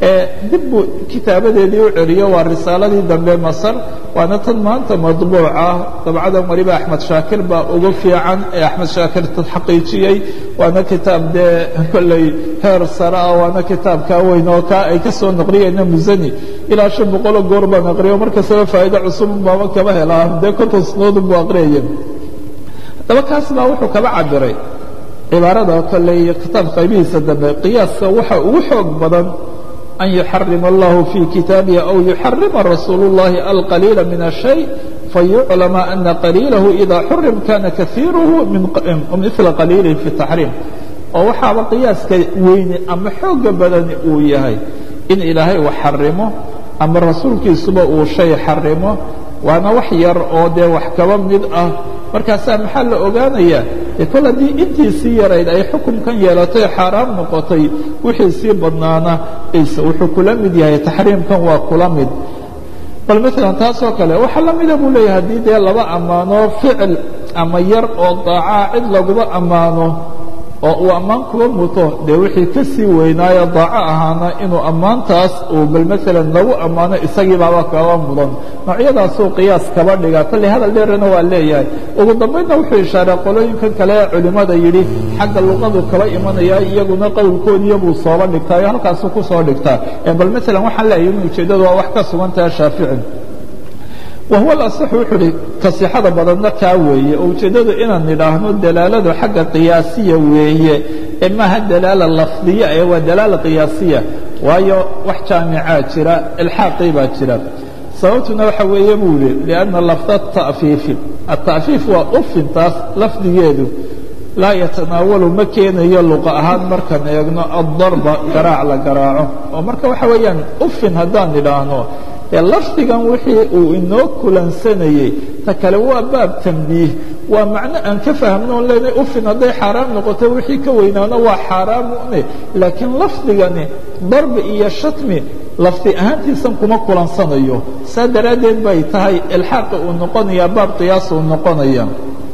dib buu kitaabadeedii u celiyo waa risaaladii dambe masar waana tan maanta madbuuca dabcadan waliba axmed shaakir baa ugu fiican ee axmed shaakir xaqiijiyey waana kitaab dee kolley heer sare ah waana kitaabkaa weyn oo kaa ay ka soo naqliyeyna musani ilaa shan boqoloo goor baan aqriyo markastaba faa'ido cusub baaba kaba helaa dee konton sanadood buu aqriyaya haddaba kaas baa wuxuu kaba cabiray cibaarada kale iyo kitaab qaybihiisa dambe qiyaaska waxa ugu xoog badan an yuxarima allahu fii kitaabihi aw yuxarima rasuulu اllahi alqaliila min الshay fayuclama ana qaliilahu ida xurim kana kaiiruhu mila qaliilihi fi taxriim oo waxaaba qiyaaska weyne ama xooga badani uu yahay in ilaahay uu xarimo ama rasuulkiisuba uu shay xarimo waana wax yar oo dee wax kaba mid ah markaasaa maxaa la ogaanayaa dee kol haddii intiisii yarayd ay xukunkan yeelatay xaaraam noqotay wixii sii badnaana wuxuu kula mid yahay taxriimkan waa kula mid bal maalan taasoo kale waxaa la mida buu leeyahay haddii dee laba ammaano ficil ama yar oo daacaa cid laguba ammaano oo uu ammaan kuba muto dee wixii ka sii weynaayo daaco ahaana inuu ammaantaas uu bal maalan lagu ammaano isagii baaba kaba mudan noocyadaasuu qiyaas kaba dhiga kolley hadal dheerana waa leeyahay ugu dambaydna wuxuu ishaaray qolooyinkan kale ee culimmada yidhi xagga luqadu kaba imanaya iyaguna qowlkoodiya buu sooba dhigtaayo halkaasuu ku soo dhigtaa bal maalan waxaan leeyahay in ujeeddadu waa wax ka sugan taha shaafici wahuwa alasaxu wuxuu uhi kasixada badanna kaa weeye oo ujeeddadu inaan nidhaahno dalaaladu xagga qiyaasiya weeye ee maaha dalaala lafdiya ee waa dalaala qiyaasiya waayo wax jaamicaa jira ilxaaqii baa jira sababtuna waxa weeye buu yihi lianna lafda ta'fiifi ata'fiif waa ufintaas lafdigeedu laa yatanaawalu ma keenayo luqa ahaan markaan eegno addarba garaac la garaaco oo marka waxa weeyaan ufin haddaan nidhaahno lafdigan wixii uu inoo kulansanayey ta kale waa baab tambiih waa macno aan ka fahmnoon leenay ufin hadday xaaraam noqoto wixii ka weynaano waa xaaraamune laakiin lafdigani darbi iyo shatmi lafdi ahaantiisan kuma kulansanayo saa daraaddeed bay tahay ilxaaqi uu noqonaya baab qiyaas uu noqonaya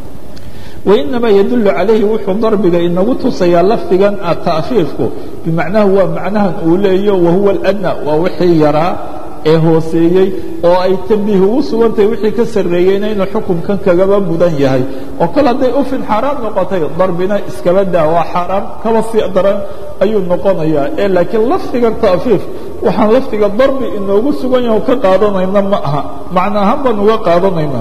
wainama yadulu calayhi wuxuu darbiga inagu tusayaa lafdigan ta'fiifku bimacnahu waa macnahan uu leeyo wahuwa aladna waa wixii yaraa ee hooseeyey oo ay tambiih ugu sugantahay wixii ka sarreeyeyna inuu xukunkan kagaba mudan yahay oo kale hadday ufin xaaraam noqotay darbina iskaba daa waa xaaraam kaba sii daran ayuu noqonayaa ee laakiin lafdigan ta'fiif waxaan lafdiga darbi inoogu sugan yaho ka qaadanayna ma aha macno ahaan baan uga qaadanayna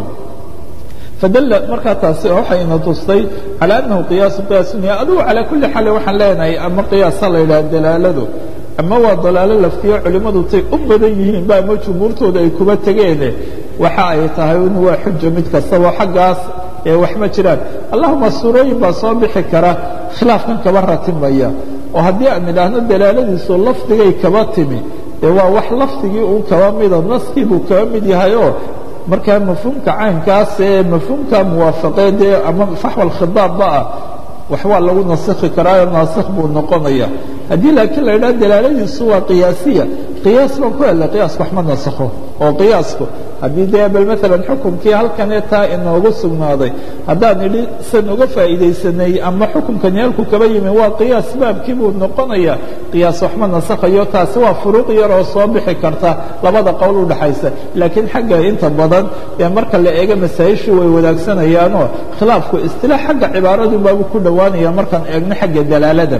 fadalla markaa taasi waxayna tustay calى annahu qiyaasu qiyaasunaya adugu calaa kulli xaal waxaan leenahay ama qiyaasa la yidhaha dalaaladu ama waa dalaalo laftiyo culimmadu tay u badan yihiin ba ama jumhuurtooda ay kuba tegeene waxa ay tahay in waa xuja mid kastaba xaggaas ee wax ma jiraan allahuma suurooyin baa soo bixi kara khilaafkan kaba ratimaya oo haddii aan idhaahno dalaaladiisu lafdigay kaba timi dee waa wax lafdigii uun kaba mida naskii buu kaba mid yahayoo markaa mafhuumka caynkaas ee mafhuumka muwaafaqeedee ama faxwal khidaabba ah wax waa lagu nasikhi karaayo naasikh buu noqonaya haddii laakiin la idhaha dalaaladiisu waa qiyaasiya qiyaas baan ku helay qiyaasku wax ma nasakho oo qiyaasku haddii dee bal maalan xukumkii halkanee taa inoogu sugnaaday haddaan idhi san uga faa'iidaysanay ama xukumkani halku kaba yimi waa qiyaas baabkii buu noqonaya qiyaas wax ma nasakhayo taasi waa furuuq yar oo soo bixi karta labada qowl udhaxaysa laakiin xagga inta badan ee marka la eego masaa'ishii way wadaagsanayaaoo khilaafku istilaax xagga cibaaradu baabu ku dhowaanaya markaan eegno xagga dalaalada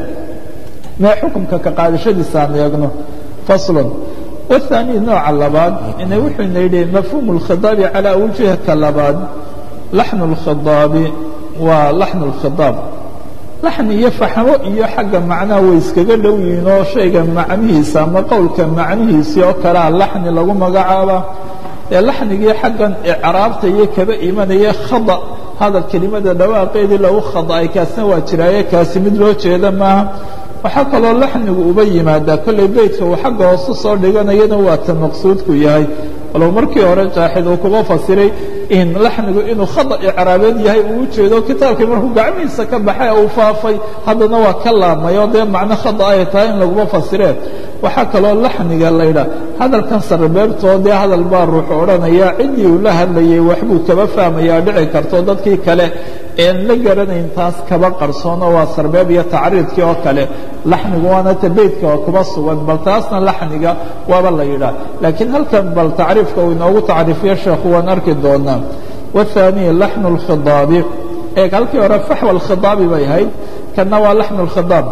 mee xukumka ka qaadashadiisa aan eegno faslon والثاني nooca labaad ina wuxuuna yidhi mafhuum الkhidaabi calى wujhka labaad laxن الkhidaabi waa laxن الkhidaab laxn iyo faxmo iyo xagga macnaha way iskaga dhow yihiin oo shayga macnihiisa ama qowlka macnihiisii oo kalea laxni lagu magacaaba ee laxnigii xaggan icraabta iyo kaba imanaya khada hadal kelimada dhawaaqeedii lagu khada'ay kaasna waa jiraaye kaasi mid loo jeeda maaha waxaa kaloo laxnigu uba yimaadaa kollay beytka uu xagga hoose soo dhiganayana waa ta maqsuudku yahay walow markii hore jaaxid uu kuba fasiray in laxnigu inuu khada icraabeed yahay uu ujeedo kitaabkii markuu gacmihiisa ka baxay uu faafay haddana waa ka laabmay oo dee macno khada ay tahay in laguma fasireen waxaa kaloo laxniga laydhaa hadalkan sarbeebtoo dee hadal baa ruuxu odhanaya ciddii uu la hadlayay waxbuu kaba fahmayaa dhici karto dadkii kale een la garanayn taas kaba qarsoono waa sarbeeb iyo tacriidkii oo kale laxnigu waana ta beytka oo kuba sugan bal taasna laxniga waaba la yidhaah laakiin halkan bal tacriifka uu inoogu tacriifiyo sheekhu waan arki doonaa wathaniya laxnu اlkhidaabi eeg halkii hore faxwa alkhidaabi bay ahayd kanna waa laxnu اlkhidaab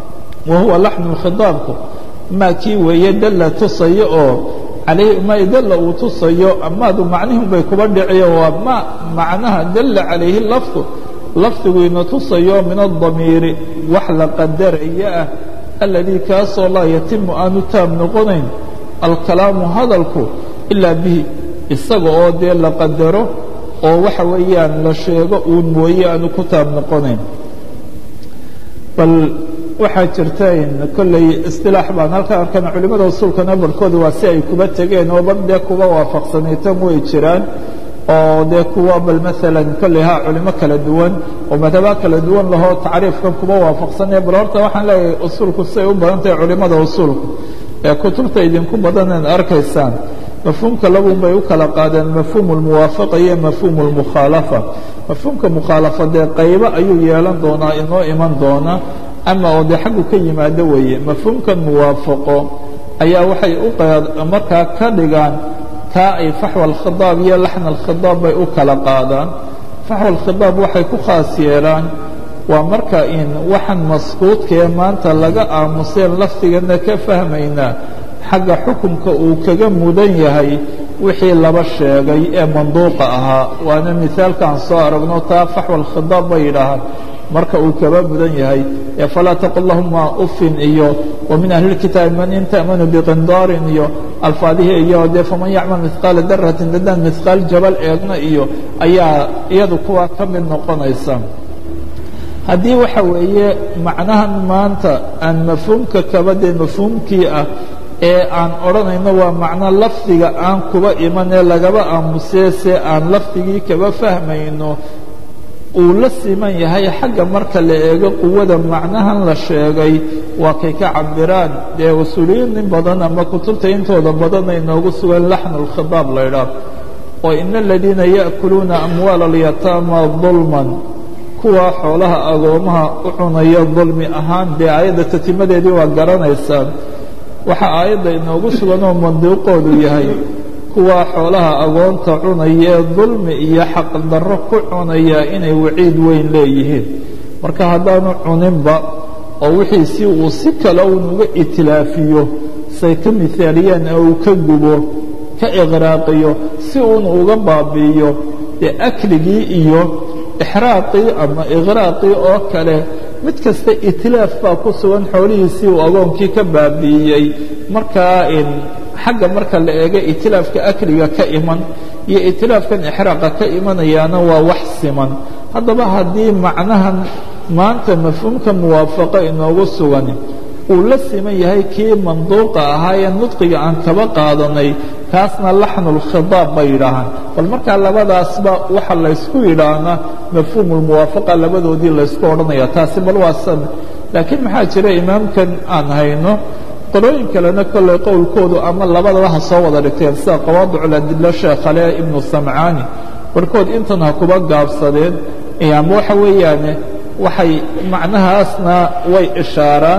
wa huwa laxnu اlkhidaabku maa kii weeye dalla tusayo oo calayhi ma dalla uu tusayo amaadu macnihun bay kuba dhiciyo waa ma macnaha dalla calayhi lafdu lafdigu ina tusayo min adamiiri wax la qadaraya ah aladii kaasoo laa yatimu aanu taam noqonayn alkalaamu hadalku ilaa bihi isaga oo dee la qadaro oo waxa weeyaan la sheego uun mooye aanu ku taab noqonayn bal waxaa jirta in kolley istilaax baan halka arkana culimada usuulkana barhkooda waa si ay kuba tegeen oo bar dee kuba waafaqsanaytan way jiraan oo dee kuwa bal maalan kolley ha culimo kala duwan oo madhaba kala duwan lahoo tacriifkan kuba waafaqsanaya bal horta waxaan leeyahay usuulku siay u badan tahay culimada usuulku ee kutubta idinku badan inaad arkaysaan mafhuumka labun bay u kala qaadeen mafhuum اlmuwaafaqa iyo mafhuum اlmukhaalafa mafhuumka mukhaalafa dee qaybo ayuu yeelan doonaa inoo iman doona ama oo dee xaggu ka yimaado weeye mafhuumkan muwaafaqo ayaa waxay u markaa ka dhigaan kaa ay faxwa alkhidaab iyo laxna alkhidaab bay u kala qaadaan faxwa alkhidaab waxay ku khaas yeelaan waa marka in waxaan maskuudkaee maanta laga aamuseen lafdigana ka fahmaynaa xagga xukunka uu kaga mudan yahay wixii laba sheegay ee manduuqa ahaa waana mihaalkaan soo aragno taa faxwa alkhidaab bay yidhaahaan marka uu kaba mudan yahay ee falaa taqul lahuma ufin iyo wa min ahli اlkitaabi man in ta'manu biqindaarin iyo alfaadihii iyo dee faman yacmal mihqaala daratin dadaan mihqaal jabal eegna iyo ayaa iyadu kuwaa ka mid noqonaysa haddii waxa weeye macnahan maanta aan mafhuumka kaba dee mafhuumkii ah ee aan odhanayno waa macno lafdiga aan kuba iman ee lagaba aamusee se aan lafdigii kaba fahmayno uu la siman yahay xagga marka la eego quwada macnahan la sheegay waa kay ka cabiraan dee usuuliyiin in badan ama kutubta intooda badan ay noogu sugan laxnu lkhidaab la ydhaah oo ina aladiina ya'kuluuna amwaala alyataama dulman kuwa xoolaha agoomaha u cunaya dulmi ahaan dee aayadda tatimadeedii waa garanaysaan waxaa aayadda inoogu sugan oo manduuqoodu yahay kuwa xoolaha agoonta cunaya ee dulmi iyo xaqdarro ku cunaya inay waciid weyn leeyihiin marka haddaanu cuninba oo wixiisi uu si kale uun uga itilaafiyo say ka mihaaliyaan ee uu ka gubo ka iqraaqiyo si uun uga baabi'iyo dee akligii iyo ixraaqii ama iqraaqii oo kale mid kasta itilaaf baa ku sugan xoolihiisii uu agoonkii ka baabi'iyey markaa xagga marka la eego itilaafka akliga ka iman iyo itilaafkan ixraaqa ka imanayaana waa wax siman haddaba haddii macnahan maanta mafhuumka muwaafaqo inoogu sugan uu la siman yahay kii manduuqa ahaa ee nudqiga aan kaba qaadanay kaasna laxnulkhidaab bay yidhaahaan bal markaa labadaasba waxa laysku yidhaahnaa mafhuumulmuwaafaqa labadoodii laysku odhanaya taasi bal waa san laakiin maxaa jira imaamkan aan hayno qolooyin kalena kolley qowlkoodu ama labadaba ha soo wada dhigteen sida qawaadiculadilo sheekhale ibnu samcaani barhkood intan ha kuba gaabsadeen ama waxa weeyaane waxay macnahaasna way ishaaraan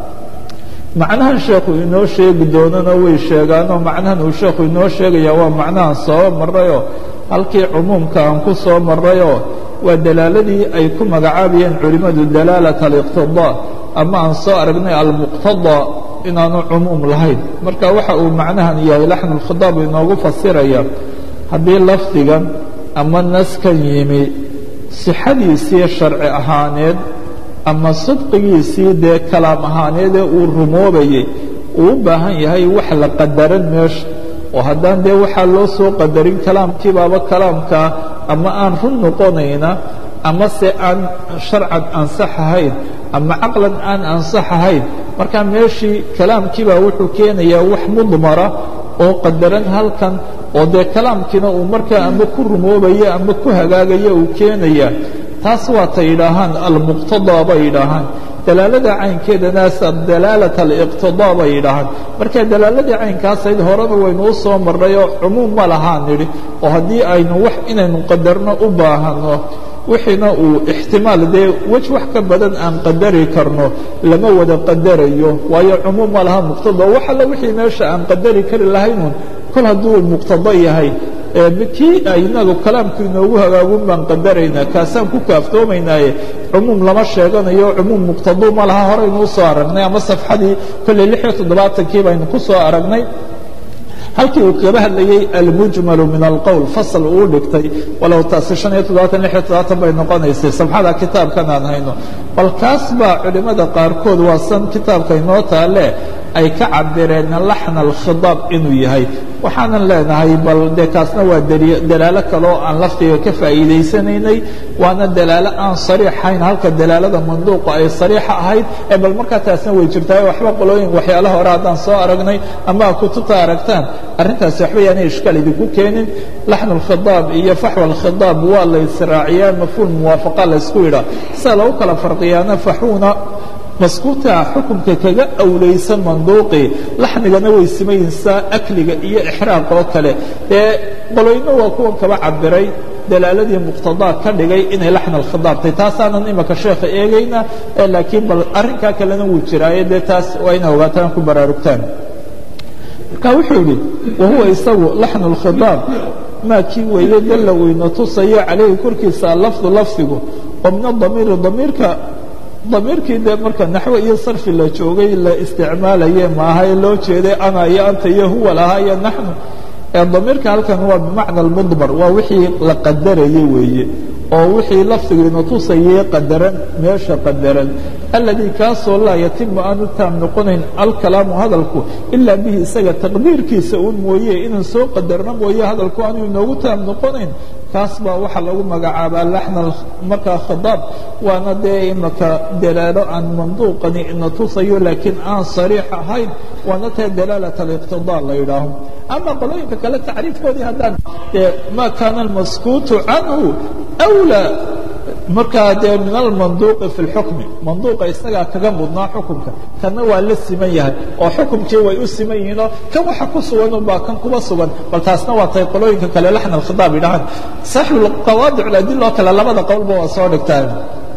macnahan sheekhu inoo sheegi doonana way sheegaanoo macnahan uu sheekhu inoo sheegaya waa macnahan soo marrayoo halkii cumuumka aan ku soo marrayoo waa dalaaladii ay ku magacaabayeen culimmadu dalaalat aliqtidaa ama aan soo aragnay almuqtadaa inaanu cumuum lahayn marka waxa uu macnahan yahay laxnu lkhidaab inoogu fasiraya haddii lafdigan ama naskan yimi sixadiisii sharci ahaaneed ama sidqigiisii dee kalaam ahaaneedee uu rumoobayey uu u baahan yahay wax la qadaran meesha oo haddaan dee waxaa loo soo qadarin kalaamkiibaaba kalaamkaa ama aan run noqonayna ama se aan sharcan ansax ahayn ama caqlan aan ansax ahayn marka meeshii kalaamkiibaa wuxuu keenayaa wax mudmara oo qadaran halkan oo dee kalaamkiina uu markaa ama ku rumoobaya ama ku hagaagaya uu keenaya taas waata yidhaahaan almuqtadaa bay yidhaahaan dalaalada caynkeedanaas dalaalat aliqtidaa bay yidhaahaan marka dalaaladii caynkaasayd horena waynu u soo marray oo cumuum ma lahaan nidhi oo haddii aynu wax inaynu qadarno u baahano wixiina uu ixtimaal dee wej wax ka badan aan qadari karno lama wada qadarayo waayo cumuum ma laha muqtada wax alla wixii meesha aan qadari kari lahaynuun kol hadduu muqtado yahay kii inagu kalaamku inoogu hagaagun baan qadaraynaa kaasaan ku kaaftoomaynaaye cumuum lama sheeganayo cumuum muqtaduu ma laha horaynu u soo aragnay ama safxadii kolley lix iyo toddobaatankii baynu ku soo aragnay halkii uu kaga hadlayey almujmalu min alqowl fasal uu dhigtay walow taasi شhan iyo toddobaatan lix iyo toddobaatan bay noqonaysay sabxada kitaabkan aan hayno bal kaas baa culimmada qaarkood waa san kitaabka inoo taale ay ka cabireen laxna alkhidaab inuu yahay waxaanan leenahay bal dee kaasna waa dalaalo kaloo aan lafdiga ka faa'iidaysanaynay waana dalaalo aan sariixayn halka dalaalada manduuqa ay sariixa ahayd ee bal markaa taasna way jirtaa waxba qolooyin waxyaalaha hore haddaan soo aragnay ama kutubta aragtaan arrintaasi waxba yaanay ishkaal idinku keenin laxnu alkhidaab iyo faxwa alkhidaab waa la israaciyaa mafhuum muwaafaqa la ysku yidhaa sida lagu kala farqiyaana faxuuna maskuuta xukunka kaga awlaysan manduuqii laxmigana way simaysaa akliga iyo ixraaq oo kale dee qoloyno waa kuwan kaba cabiray dalaaladii muqtadaa ka dhigay inay laxna alkhidaabtay taasaanan imaka sheekha eegayna laakiin bal arrinkaa kalena wuu jiraaye dee taas waa ina ogaataan ku baraarugtaan marka wuxuu yidhi wahuwa isagu laxnu alkhidaab maa kii weeye dalla weyna tusayo calayhi korkiisa alafdu lafdigu oo min adamiiri damiirka damiirkii dee marka naxwe iyo sarfi la joogay la isticmaalaye maaha ee loo jeeday ana iyo anta iyo huwa lahaa iyo naxnu ee damiirka halkan waa bimacna almudmar waa wixii la qadarayey weeye oo wixii lafdigiina tusayay qadaran meesha qadaran alladii kaasoo laa yatimu aanu taam noqonayn alkalaamu hadalku ilaa bihi isaga taqdiirkiisa uun mooye inaan soo qadarno mooye hadalku aanu inoogu taam noqonayn kaas baa waxaa lagu magacaabaa laxna markaa khidaab waana dee imaka dalaalo aan manduuqani ina tusayo laakiin aan sariix ahayn waana tae dalaalat aliqtidaa la yidhaaho ama qolooyinka kale tacriifkoodii haddaan dee ma kaana almaskuutu canhu أwlى markaa dee min almanduuqi fi اlxukmi manduuqa isagaa kaga mudnaa xukumka kana waa la siman yahay oo xukumkii way u siman yihiinoo kan waxa ku sugan unbaa kan kuba sugan bal taasna waa tay qolooyinka kale laxna alkhidaab yidhahaan saaxibu qawaadic ladilo kale labada qowlba waa soo dhigtaan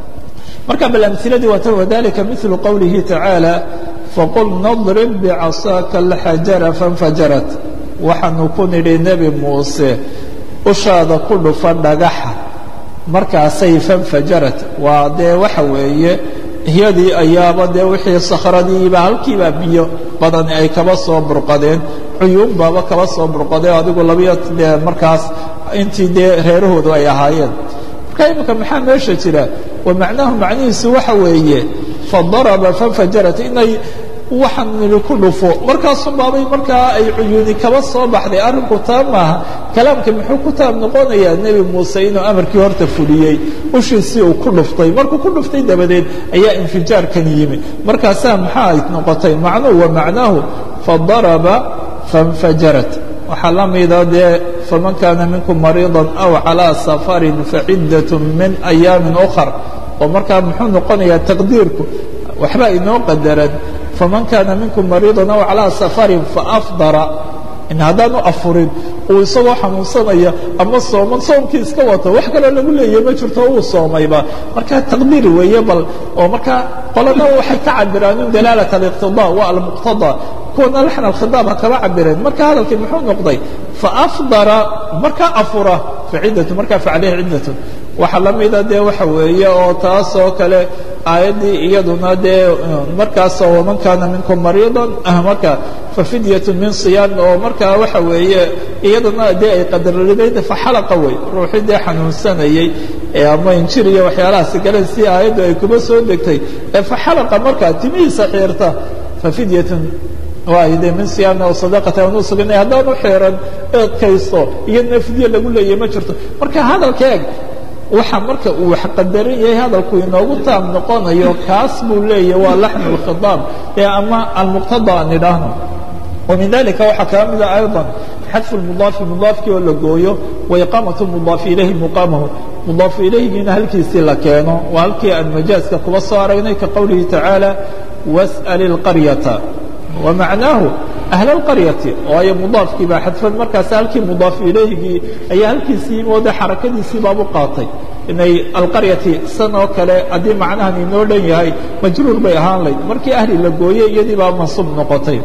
marka bal amhiladii waata wadalika miثlu qowlihi tacaalى faqul nadrib bicasaaka alxajara faاnfajarat waxaanu ku nidhi nebi muuse ushaada ku dhufa dhagaxa markaasay fanfajarat waa dee waxa weeye iyadii ayaaba dee wixii sakhradiiba halkiibaa biyo badani ay kaba soo burqadeen cuyuun baaba kaba soo burqadeen adigu labiyo dee markaas intii dee reerahoodu ay ahaayeen marka imika maxaa meesha jira wa macnaahu macnihiisu waxa weeye fadaraba fanfajarat inay waxaan nidhi ku dhufo markaasun baabay markaa ay cuyuuni kaba soo baxday arrinku taa maaha kalaamka muxuu ku taab noqonayaa nebi muuse inuu amarkii horta fuliyey ushiisii uu ku dhuftay markuu ku dhuftay dabadeed ayaa infijaarkan yimi markaasaa maxaa ay noqotay macnuhu wa macnaahu fadaraba faاnfajarat waxaa la mida dee faman kaana minkum mariiضa aw calىa safarin faciddaة min ayaamin أkhar oo markaa muxuu noqonayaa taqdiirku waxbaa inoo qadaran faman kaana minkum mariiضa aw calىa safarin faafdara in haddaanu afurin uu isagoo xanuunsanaya ama sooman soomkii iska wato wax kaloo lagu leeyahy ma jirto uu soomayba markaa taqdiir weeye bal oo markaa qolana waxay ka cabiraan in dalaalat aliqtidaa waa almuqtadaa kuwana laxna alkhidaab ha kaba cabireen marka hadalkii muxuu noqday faafdara markaa afura faciddatu markaa facaleyhi ciddatun waxaa la mida dee waxa weeye oo taasoo kale aayaddii iyaduna dee markaasoo waman kaana minkum mariidan marka fafidyatu min siyaam oo markaa waxa weeye iyaduna dee ay qadarridayd faxalaqa wey ruuxii dee xanuunsanayey ama injir iyo waxyaalahaasi kale si aayaddu ay kuba soo degtay ee faxalaqa markaa timihiisa xiirta fafidyatun waay de min siyaamna o sadaqata aan u suganay haddaanu xiran eedkaysto iyo nafdiye lagu leeyahy ma jirto marka hadalka eeg waxa marka uu wax qadaran yahay hadalku inoogu taam noqonayo kaas buu leeyahy waa laxnu اlkhidaab ee ama almuqtada aan idhaahno ومن ذلika waxaa kaa mida أيضا xadف المضاaف مضاaفkii oo la gooyo وإقاamaة المضاaف إليhi مقاamahu مضاaف إليhigiina halkiisii la keeno waa halkii aan majaaزka kuba soo aragnay kaقowlihi taعaaلى واسأل القaريaةa ومaعنaaهu أهل القaريaةi waayo مضاaفkii baa xadفan markaas halkii مضاaف إليhigii ayaa halkiisii moode xarakadiisii baabu qaatay inay alqaryati san oo kale haddii macnahan inoo dhan yahay majruur bay ahaan layd markii ahli la gooyey iyadii baa mansuub noqotay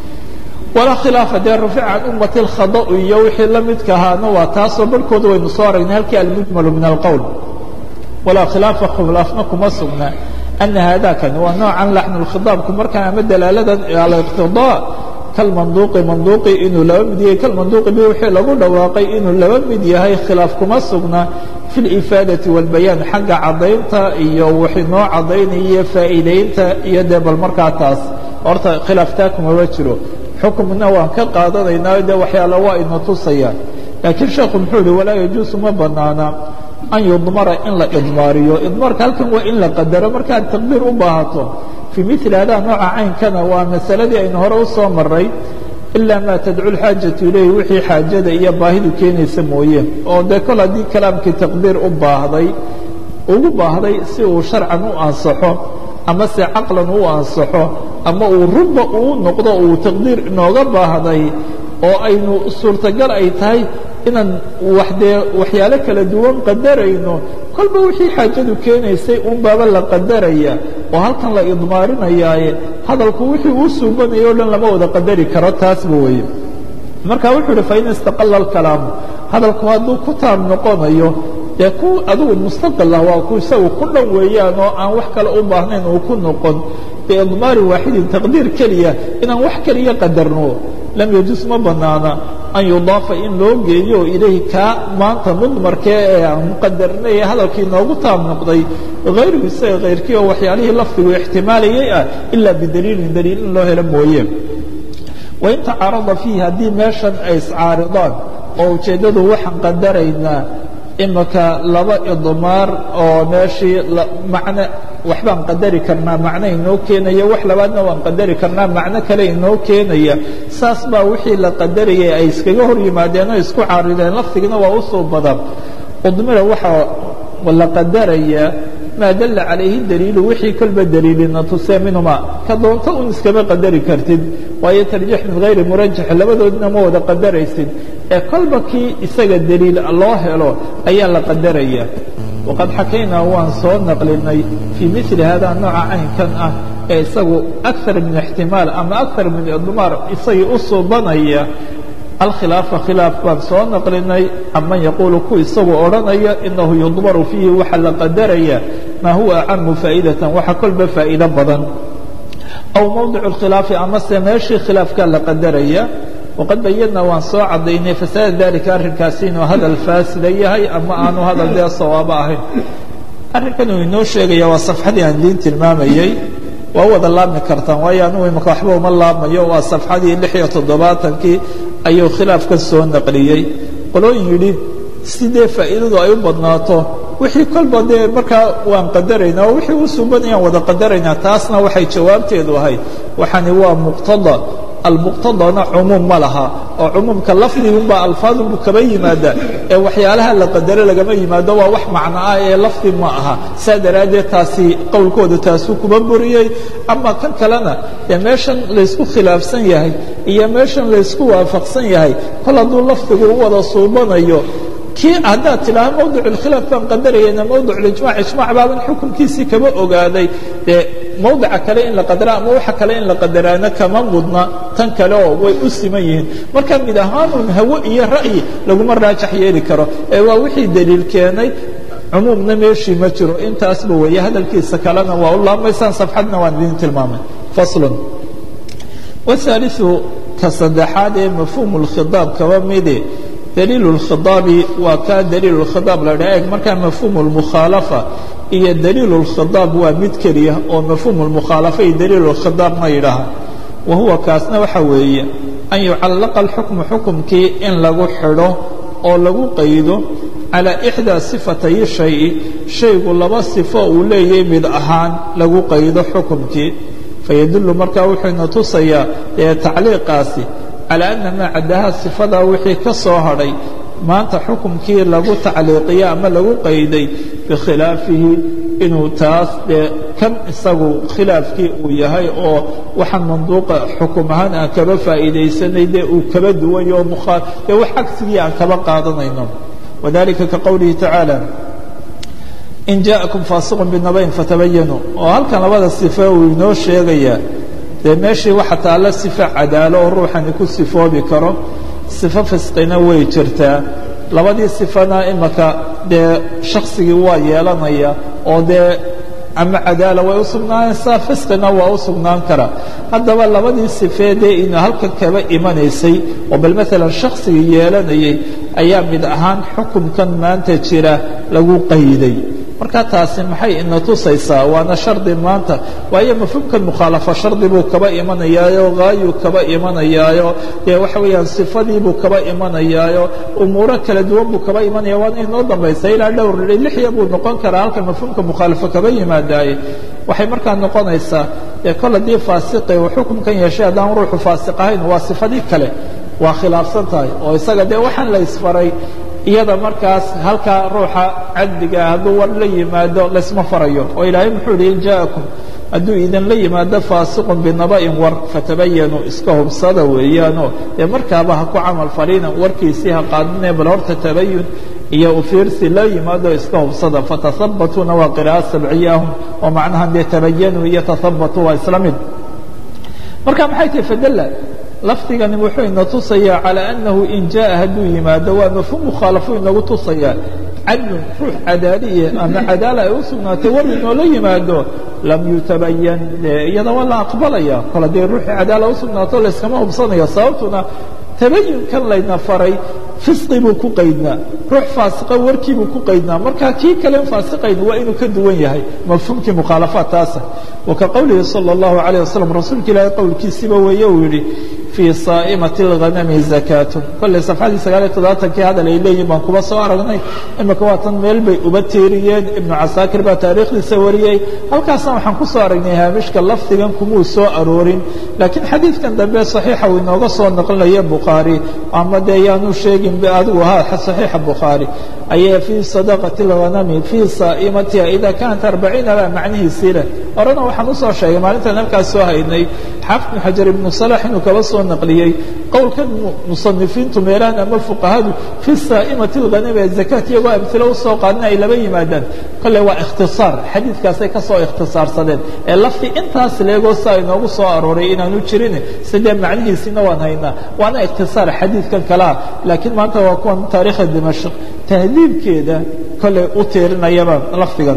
walaa khilaafa dee rufica can ummati اlkhada'u iyo wixii la midka ahaana waa taasoo barhkooda waynu soo aragnay halkii almujmalu min alqowl walaa khilaafa khilaafna kuma sugna ana haadakani waa noocan laxnu lkhidaabku markaan ama dalaaladan aliqtidaa kalmanduuqi manduuqi inuu laba mid yahay kalmanduuqi bi wixii lagu dhawaaqay inuu laba mid yahay khilaaf kuma sugna fi lifaadati walbayaan xagga caddaynta iyo wixii noo caddaynaya faa'iidaynta iyo dee bal markaa taas horta khilaaftaa kumaba jiro xukumna waan ka qaadanaynaa dee waxyaala waa ina tusaya laakiin sheekhu muxuu yihi walaa yajuusu ma banaana an yudmara in la idmaariyo idmaarka halkan waa in la qadaro markaad taqdiir u baahato fii mili hadaa nooca caynkana waa masaladii aynu hore u soo maray ilaa maa tadcu lxaajatu ilayhi wixii xaajada iyo baahidu keenaysa mooye oo dee kol haddii kalaamkii taqdiir u baahday ugu baahday si uu sharcan u ansaxo ama se caqlan u ansaxo ama uu runba uu noqdo uu taqdiir inooga baahday oo aynu suurtagal ay tahay inaan waxdee waxyaalo kala duwan qadarayno kolba wixii xaajadu keenaysay un baaba la qadaraya oo halkan la idmaarinayaaye hadalku wixii uu suubanaya o dhan lama wada qadari karo taasba weeye marka wuxuu uhi fain istaqala alkalaamu hadalku hadduu ku taam noqonayo dee ku adigu mustaqil ah waa ku isagu ku dhan weeyaan oo aan wax kale u baahnayn uu ku noqon biidmaari waaxidin taqdiir keliya inaan wax keliya qadarno lam yajuus ma banaana an yudaafa in loo geeyo ilayhi kaa maanta mudmarkee ee aan muqadarnay ee hadalkii noogu taam noqday hayruhu isaga kayrkii oo waxyaalihii lafdigu ixtimaalayay ah ilaa bidaliilin daliil in loo helo mooye wain tacaarada fiihi haddii meeshan ay iscaaridaan oo ujeeddadu waxaan qadaraynaa imaka laba idmaar oo meeshii macne waxbaan qadari karnaa macno inoo keenaya wax labaadna waan qadari karnaa macno kale inoo keenaya saas baa wixii la qadarayay ay iskaga hor yimaadeen oo isku caarideen laftigina waa u soo badan udmira waxaa la qadarayaa maa dalla calayhi daliilu wixii kolba daliilina tusee minhuma ka doonto un iskama qadari kartid waayo tarjiix min hayri murajax labadoodna ma wada qadaraysid ee kolba kii isaga daliil loo helo ayaa la qadaraya waqad xakaynaa waan soo naqlinay fii mili hada nooca caynkan ah ee isagu akar min ixtimaal ama akar min idmaar isagii u suubanaya alkhilaafa khilaaf baan soo naqlinay caman yaquulu ku isagu odhanaya inahu yudmaru fiihi waxa la qadaraya maa huwa acamu faa'idatan waxa kolba faa'iido badan aw mowdic اkhilaafi amase meeshii khilaafkaa la qadaraya waqad bayadna waan soo cadaynay fasaada dalika arrinkaasi inuu hadal faasida yahay ama aanu hadal dee sawaabo ahayn arrinkan uu inoo sheegaya waa safxadii aan diin tilmaamayey waa wada laabmi kartaan waayo anugu imaka waxba uma laabmayo waa safxadii lix iyo toddobaatankii ayuu khilaafka soo naqliyey qolooyin yidhi sidee faa'iidadu ay u badnaato wixii kolba dee markaa waan qadaraynaa oo wixii u suubanayaan wada qadaraynaa taasna waxay jawaabteedu ahayd waxani waa muqtada almuqtadana cumuum ma laha oo cumuumka lafdigunbaa alfaadunbu kaba yimaada ee waxyaalaha la qadaro lagama yimaado waa wax macno ah ee lafdi ma aha saa daraaddeed taasi qowlkooda taasuu kuba buriyey ama kan kalena dee meeshan laysku khilaafsan yahay iyo meeshan laysku waafaqsan yahay kol hadduu lafdigu u wada suubanayo kii haddaad tidhaaha mawdic اlkhilaaf baan qadarayana mawdic اlijmac ijmac baaban xukunkiisii kama ogaaday dee mawdica kale in la qadara ama waxa kale in la qadaraana kama mudna tan kale oo way u siman yihiin marka mid ahaanun hawo iyo ra'yi laguma raajax yeeli karo ee waa wixii daliil keenay cumuumna meeshii ma jiro intaasba weeye hadalkiisa kalena waa u laabmaysaan safxadna waan idin tilmaamay faslun wahaaliثu ka saddexaad ee mafhuumu اlkhidaab kaba mide daliil اlkhidaabi waa kaa daliil اlkhidaab la dhaha eg markaa mafhuumu اlmukhaalafa iyo daliil اlkhidaab waa mid keliya oo mafhuumu اlmukhaalafa iyo daliil اlkhidaab ma yidhaaha wa huwa kaasna waxa weeye an yucallaqa اlxukmu xukumkii in lagu xidho oo lagu qaydo calى ixdaa sifatay shayi shaygu laba sifo uu leeyahay mid ahaan lagu qaydo xukumkii fayadullu markaa wuxuuna tusayaa ee tacliiqaasi calى ana maa caddaha sifadaa wixii ka soo hadhay maanta xukumkii lagu tacliiqiyo ama lagu qayday bikhilaafihi inuu taas dee kan isagu khilaafkii uu yahay oo waxaan manduuqa xukum ahaan aan kaba faa'iidaysanay dee uu kaba duwany oo mukhaa dee wax cagsigii aan kaba qaadanayno wadalika ka qowlihi tacaala in jaaءakum faasiqun binabayn fatabayanuu oo halkan labada sife uu inoo sheegayaa dee meeshii waxa taalla sifo cadaalo oo ruuxani ku sifoobi karo sifo fisqina way jirtaa labadii sifana imaka dee shaksigii waa yeelanaya oo dee ama cadaala way u sugnaanaysaa fisqina waa u sugnaan karaa haddaba labadii sifeedee ina halka kaba imanaysay oo bal maalan shaksiga yeelanayay ayaa mid ahaan xukunkan maanta jira lagu qayday marka taasi maxay ina tusaysaa waana shardi maanta waayo mafhuumkan mukhaalafo shardi buu kaba imanayaayo haayuu kaba imanayaayo dee waxa weeyaan sifadiibuu kaba imanayaayo umuuro kala duwan buu kaba imanaya waana inoo dambaysa ilaa dhowr lixya buu noqon karaa halka mafhuumka mukhaalafo kaba yimaadaaye waxay markaa noqonaysaa dee kol haddii faasiqi uu xukunkan yeeshay haddaan ruuxu faasiq ahayn waa sifadii kale waa khilaafsan tahay oo isaga dee waxaan la isfaray iyada markaas halkaa ruuxa cadligaa hadduu war la yimaado laysma farayo oo ilaahay muxuu ihi in jaakum hadduu idinla yimaado faasiqun binaba'in war fatabayanuu iska hubsada weeyaanoo dee markaaba ha ku camal falina warkiisii ha qaadinee bal horta tabayun iyo ufiirsi la yimaado iska hubsada fatahabatuuna waa qira'a sabciyaahum oo macnaha dee tabayanuu iyo tahabatuu waa isla mid marka maxay tahi fadalla lafdigani wuxuu ina tusayaa calى أnahu in jaءa hadduu yimaado waa mafhuum mukhaalafo inagu tusayaa cadlun ruux cadaaliye ama cadaala ay u sugnaatay war inoola yimaado lam yutabayan iyada waa la aqbalaya kol haddii ruuxii cadaala u sugnaato layskama hubsanayo sababtuna tabayunkan layna faray fisqi buu ku qaydnaa ruux faasiqa warkii buu ku qaydnaa marka kii kalen faasiqayn waa inuu ka duwan yahay mafhuumkii mukhaalafaat taasa wa ka qowlihi salى الlahu عalيه waslm rasuulka ilaahay qowlkiisiba weeye uu yidhi fii saa'imati اlghanami zakaatun kolley safxadii sagaal iyo toddobaatankii hadal ay leeyihin baan kuba soo aragnay imika waa tan meel bay uba teeriyeen ibnu casaakir baa taariikhdiisa wariyey halkaasna waxaan ku soo aragnay haamishka lafdigan kumuu soo aroorin laakiin xadiidkan dambe saxiixa uu inooga soo naqlinaya bukhaari ama dee yaanu sheegin adigu ahaa saxiixa bukhaari ayay fii sadaqati اlghanami fii saa'imatiha ida kanat arbaciina baa macnihiisii leh horena waxaan usoo sheegay maalintaan halkaas soo haynay xaafid bn xajar ibnu salax inuu kaba soo naqliyey qowlkan musanifiintu meelahan ama fuqahadu fi saa'imati اlghanami ee zakaat iyagoo amhilo usoo qaadina ay laba yimaadaan kolle waa ikhtisaar xadiidkaasay ka soo ikhtisaarsadeen ee lafti intaas leegoo saa inoogu soo arooray inaanu jirin sidee macnihiisina waan haynaa waana ikhtisaar xadiidkan kalea laakiin maanta waa kuwan taariikha dimashq tahdiibkeeda kolley u tiirinayaba lafdigan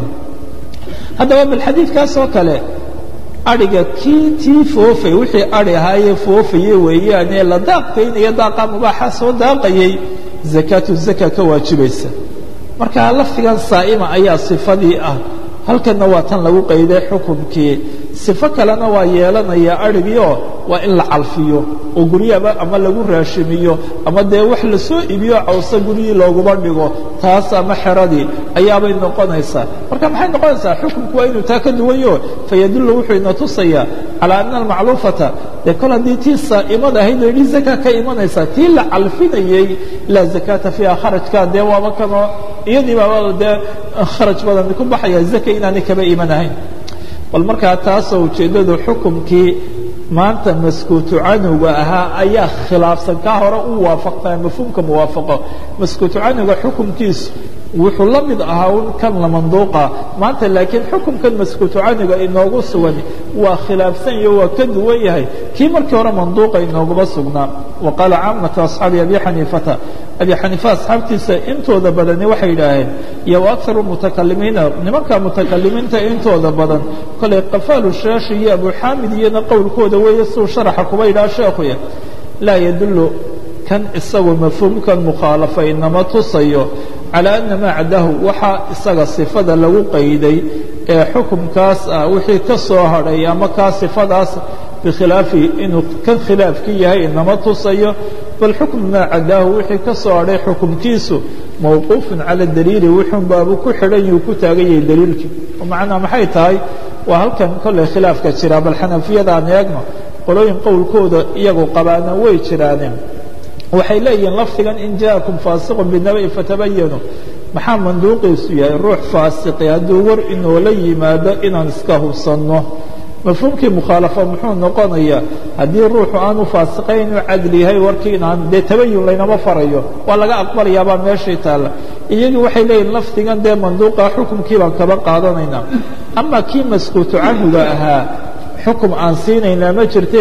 haddaba bal xadiidkaas oo kale adhiga kii tii foofay wixii adhi ahaayee foofaye weeyaane la daaqaynaya daaqa mubaaxa soo daaqayay zakaatu zaka ka waajibaysa marka lafdigan saa'ima ayaa sifadii ah halkanna waa tan lagu qayday xukunkii sifo kalena waa yeelanaya adhigiioo waa in la calfiyo oo guryaba ama lagu raashimiyo ama dee wax lasoo iibiyo cawse guryihii looguma dhigo taas ama xeradii ayaabay noqonaysaa marka maxay noqonaysaa xukunku waa inuu taa ka duwanyo fayadullu wuxuu ina tusayaa calaa ana almacluufata dee kol haddii tii saa'imada ahayd oo yidhi zaka ka imanaysaa tii la calfinayey laa zakaata fiiha kharajka dee waaba kanoo iyadii baaba dee kharaj badan ku baxaya zaka inaanay kaba iman ahayn bal markaa taasoo ujeeddadu xukumkii maanta maskuutu canuga ahaa ayaa khilaafsan kaa hore u waafaqtaa mafhuumka muwaafaqo maskuutu canuga xukumkiisu wuxuu la mid ahaa un kan la manduuqa maanta laakiin xukumkan maskuutu canuga inoogu sugan waa khilaafsan iyo waa ka duwan yahay kii markii hore manduuqa inooguma sugnaa wa qaala caamatu asxaabi abi xaniifata abi xaniifa asxaabtiisa intooda badani waxay yidhaaheen iyo wa akaru mutakalimiina nimanka mutakalimiinta intooda badan kolay qafaalu shaashi iyo abu xaamid iyona qowlkooda weeye suu sharaxa kuba yidhaha sheekhuya laa yadullu kan isagu mafhuumkan mukhaalafa inama tusayo calى ana maa cadahu waxaa isaga sifada lagu qayday ee xukumkaas ah wixii ka soo hadhay ama kaa sifadaas bikhilaafi inuu kan khilaafkii yahay inama tusayo bal xukm maa cadaahu wixii ka soo hadhay xukumkiisu mawquufun cala daliili wuxuun baabu ku xidhan yuu ku taagan yahay daliilkii macnaa maxay tahay waa halkan kolley khilaafka jira bal xanafiyada aan eegno qolooyin qowlkooda iyagu qabaana way jiraaneen waxay leeyihiin lafdigan in jaakum faasiqun binaba'i fatabayanu maxaa manduuqiisu yahay ruux faasiqi hadduu war inoola yimaado inaan iska hubsanno mafhuumkii mukhaalafo muxuu noqonayaa haddii ruuxu aanu faasiqayn inuu cadli yahay warkii inaan dee tabayun laynama farayo waa laga aqbalayaabaa meeshii taalla iyagii waxay leeyihin lafdigan dee manduuqa xukumkii baan kaba qaadanaynaa ama kii maskuutu canhuga ahaa xukum aan siinaynaa ma jirtee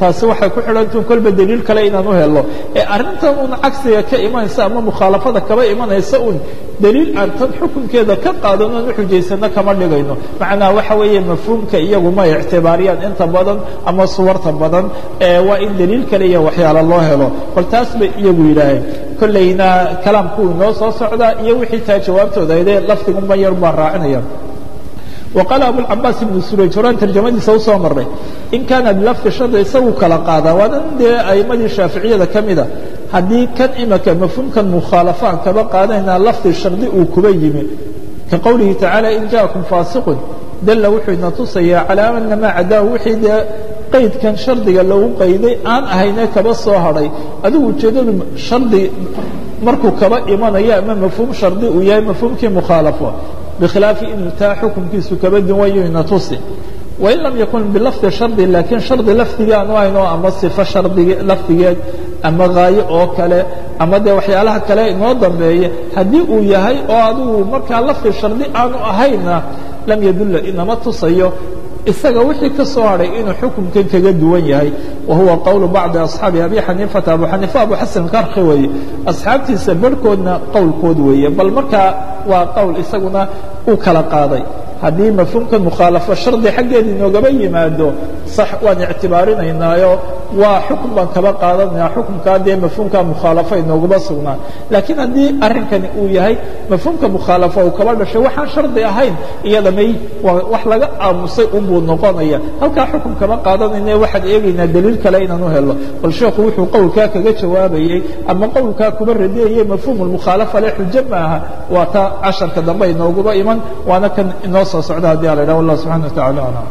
taasi waxay ku xidhantuun kolba daliil kale inaan u helo ee arrintan uun cagsiga ka imanaysa ama mukhaalafada kaba imanaysa uun daliil aan tan xukunkeeda ka qaadano aan u xujaysano kama dhigayno macnaha waxa weeye mafhuumka iyagu ma ictibaariyaan inta badan ama suwarta badan waa in daliil kale iyo waxyaalo loo helo bal taas bay iyagu yidhaaheen kollayna kalaamku inoo soo socdaa iyo wixii taa jawaabtooda aydee lafdigunba yar baan raacinaya وqال abuالcabaas iبn suraj horaan tarjamadiisa usoo maray in kaana bilafdi shardi isagu kala qaadaa waa dan dee a'imadii shaaficiyada ka mida haddii kan imaka mafhuumkan mukhaalafaan kaba qaadanaynaa lafdi shardi uu kuba yimi ka qowlihi tacaalى in jaaءakum faasiqun dalla wuxuu ina tusayaa calىa ana maa cadaahu wixii dee qaydkan shardiga lagu qayday aan ahayne kaba soo hadhay adigu ujeeddadu shardi markuu kaba imanayo ama mafhuum shardi uu yahay mafhuumkii mukhaalafo bkhilaafi inuu taa xukunkiisu kaba duwanyo ina tusi wain lam yakun bilafdi shardi laakiin shardi lafdiga aanu hayno ama sifo shardig lafdigeed ama haayo oo kale ama dee waxyaalaha kale inoo dambeeya haddii uu yahay oo adigu markaa lafdi shardi aanu ahayna lam yadulla inama tusayo isaga wixii ka soo hadhay inuu xukunkan kaga duwan yahay wa huwa qowlu bacdi asxaabi abi xaniifata abu xaniifa abu xasan karki weeye asxaabtiisa barhkoodna qowlkood weeye bal markaa waa qowl isaguna uu kala qaaday haddii mafhuumka mukhaalafo shardi xaggeeda inoogaba yimaado sax waan ictibaarinaynaayo waa xukun baan kaba qaadanaya xukunkaa dee mafhuumka mukhaalafo inoogaba sugnaa laakiin haddii arrinkani uu yahay mafhuumka mukhaalafo uu kaba dhashay waxaan shardi ahayn iyada may wax laga aamusay unbuu noqonaya halkaa xukun kama qaadanayna waxaad eegaynaa daliil kale inaan u helo bal sheekhu wuxuu qowlkaa kaga jawaabayey ama qowlkaa kuba radiyayey mafhuum mukhaalafa le xujo maaha waa taa casharka dambe inooguba iman waana kan inoo soo socda haddii a la idhaha wallah subxana wa tacala alam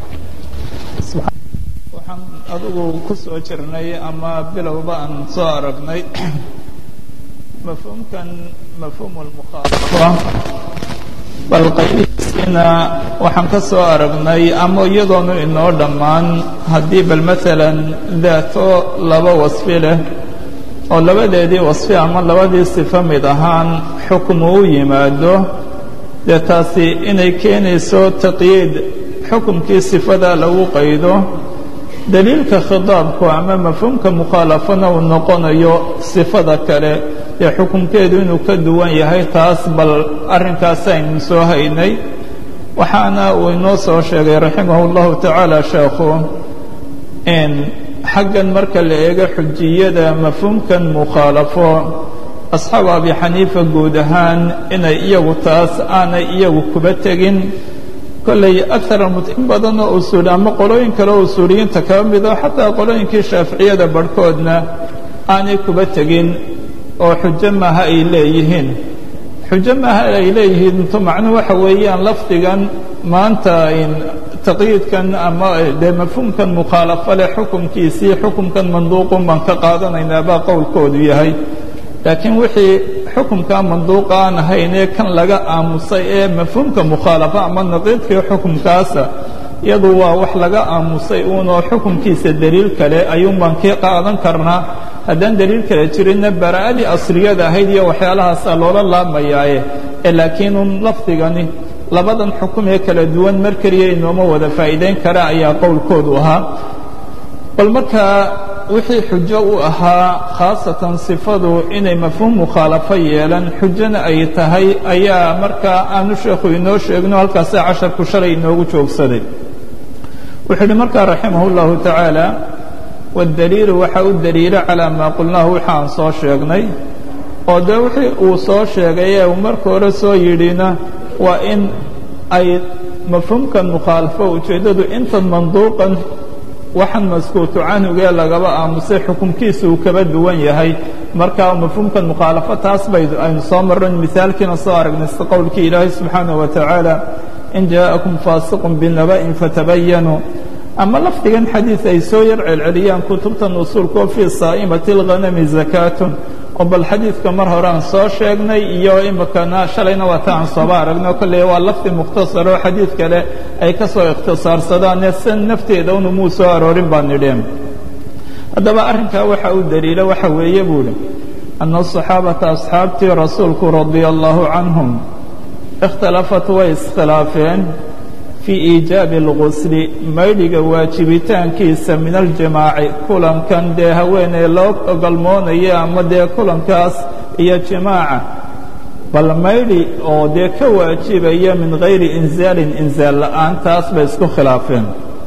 waxaan adigu ku soo jirnay ama bilowba aan soo aragnay mafhuumkan mafhuum lmukhaalafa bal qaybihiisiina waxaan ka soo aragnay ama iyadoonu inoo dhammaan haddii bal maalan daato laba wasfi leh oo labadeedii wasfi ama labadii sifo mid ahaan xukmu u yimaado dee taasi inay keenayso taqyiid xukumkii sifada lagu qaydo daliilka khidaabku ama mafhuumka mukhaalafana uu noqonayo sifada kale ee xukumkeedu inuu ka duwan yahay taas bal arrinkaas aynu soo haynay waxaana uu inoo soo sheegay raximah اllahu tacaala sheekhu in xaggan marka la eego xujiyada mafhuumkan mukhaalafo asxaabu abi xaniifa guud ahaan inay iyagu taas aanay iyagu kuba tegin kolley aar in badan oo usuuli ama qolooyin kale oo usuuliyiinta kaba mido xataa qolooyinkii shaaficiyada barhkoodna aanay kuba tegin oo xujo maaha ay leeyihiin xujo maaha ay leeyihiin intu macnuhu waxa weeyaan lafdigan maanta taqyiidkan ama dee mafhuumkan mukhaalafo leh xukumkiisii xukumkan manduuqun baan ka qaadanaynaa baa qowlkoodu yahay laakiin wixii xukumkaa manduuqa aan ahaynee kan laga aamusay ee mafhuumka mukhaalafa ama naqiidkii xukumkaasa iyadu waa wax laga aamusay uunoo xukumkiisa deliil kale ayuun baan kii qaadan karnaa haddaan deliil kale jirinna bara'adii asliyada ahayd iyo waxyaalahaasaa loola laamayaaye ee laakiin un lafdigani labadan xukum ee kala duwan mar keliya inooma wada faa'iidayn kara ayaa qowlkoodu ahaa bal markaa wixii xujo u ahaa khaasatan sifadu inay mafhuum mukhaalafo yeelan xujona ay tahay ayaa markaa aanu sheekhu inoo sheegno halkaasaa casharku shalay inoogu joogsaday wuxuu uhi markaa raximah اllahu tacaala waاdaliilu waxa u daliila calaa maa qulnaahu waxa aan soo sheegnay oo dee wixii uu soo sheegay ee uu marka hore soo yidhina waa in ay mafhuumkan mukhaalafo ujeeddadu intan manduuqan waxaan maskuutu canhugee lagaba aamusay xukumkiisa uu kaba duwan yahay marka mafhuumkan mukhaalafo taas bay aynu soo marran misaalkiina soo aragnay sida qowlkii ilaahay subxaanaه wa tacaala in jaaءakum faasiqun binaba'in fatabayanuu ama lafdigan xadiid ay soo yar celceliyaan kutubtan usuulkoo fii saa'imati اlghanami zakaatun oo bal xadiidka mar hore aan soo sheegnay iyo imikana shalayna waa ta aan sooba aragno kolley waa lafdi mukhtasar oo xadiid kale ay ka soo ikhtisaarsadaan san nafteeda unu muu soo aroorin baan nidheen haddaba arrinkaa waxa uu daliilo waxa weeye buu hi ana asaxaabata asxaabtii rasuulku radia allahu canhum ikhtalafat way iskhilaafeen fii iijaabi اlgusli maydhiga waajibitaankiisa min aljimaaci kulankan dee haweeney loo ogolmoonaya ama dee kulankaas iyo jimaaca bal maydhi oo dee ka waajibaya min gayri inzaalin inzaal la'aan taas bay isku khilaafeen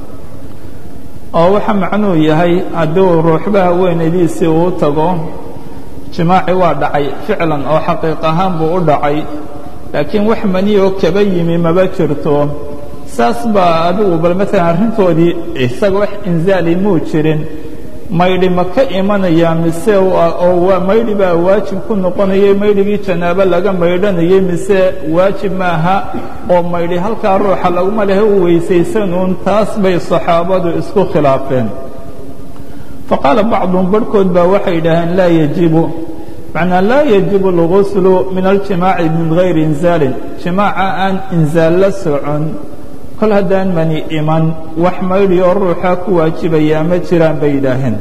oo waxa macnuu yahay hadduu ruuxba haweenaydiisii uu tago jimaaci waa dhacay ficlan oo xaqiiq ahaan buu u dhacay laakiin wax maniyoo kaba yimi maba jirto saas baa adigu bal maalan arrintoodii isaga wax inzaali muu jirin maydhi ma ka imanaya mise oo waa maydhi baa waajib ku noqonayay maydhigii janaabo laga maydhanayay mise waajib maaha oo maydhi halkaa ruuxa laguma lehe u weysaysanuun taas bay saxaabadu isku khilaafeen faqaala bacduhum barhkood baa waxay idhaaheen laa yajibu macnaa laa yajibu alguslu min aljimaaci min gayri inzaalin jimaaca aan inzaal la socon kol haddaan mani iman wax maydhi oo ruuxa ku waajibayaa ma jiraan bay yidhaaheen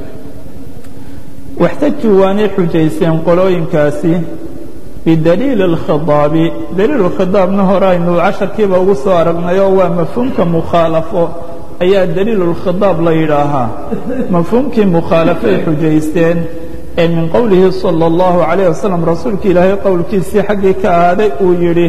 waxtajuu waanay xujayseen qolooyinkaasi bidaliili اlkhidaabi daliil khidaabna hore aynu casharkiiba ugu soo aragnayoo waa mafhuumka mukhaalafo ayaa daliilu lkhidaab la yidhaahaa mafhuumkii mukhaalafay xujaysteen ee min qowlihi salى اllahu عalayه wasalam rasuulka ilaahay qowlkiisii xaggii ka ahaaday uu yidhi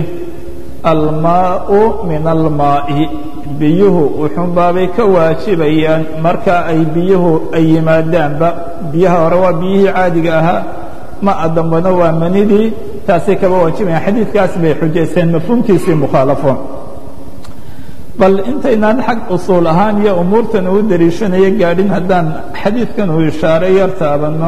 almaau min almaa'i biyuhu wuxuunbaabay ka waajibayaan marka ay biyuhu ay yimaadaanba biyaha hore waa biyihii caadiga ahaa ma'a dambena waa manidii taasay kaba waajibayaan xadiidkaas bay xujayseen mafhuumkiisii mukhaalafo bal intaynaan xag usuul ahaan iyo umuurtan uu dariishanayo gaadhin haddaan xadiidkan uu ishaaray yar taabanno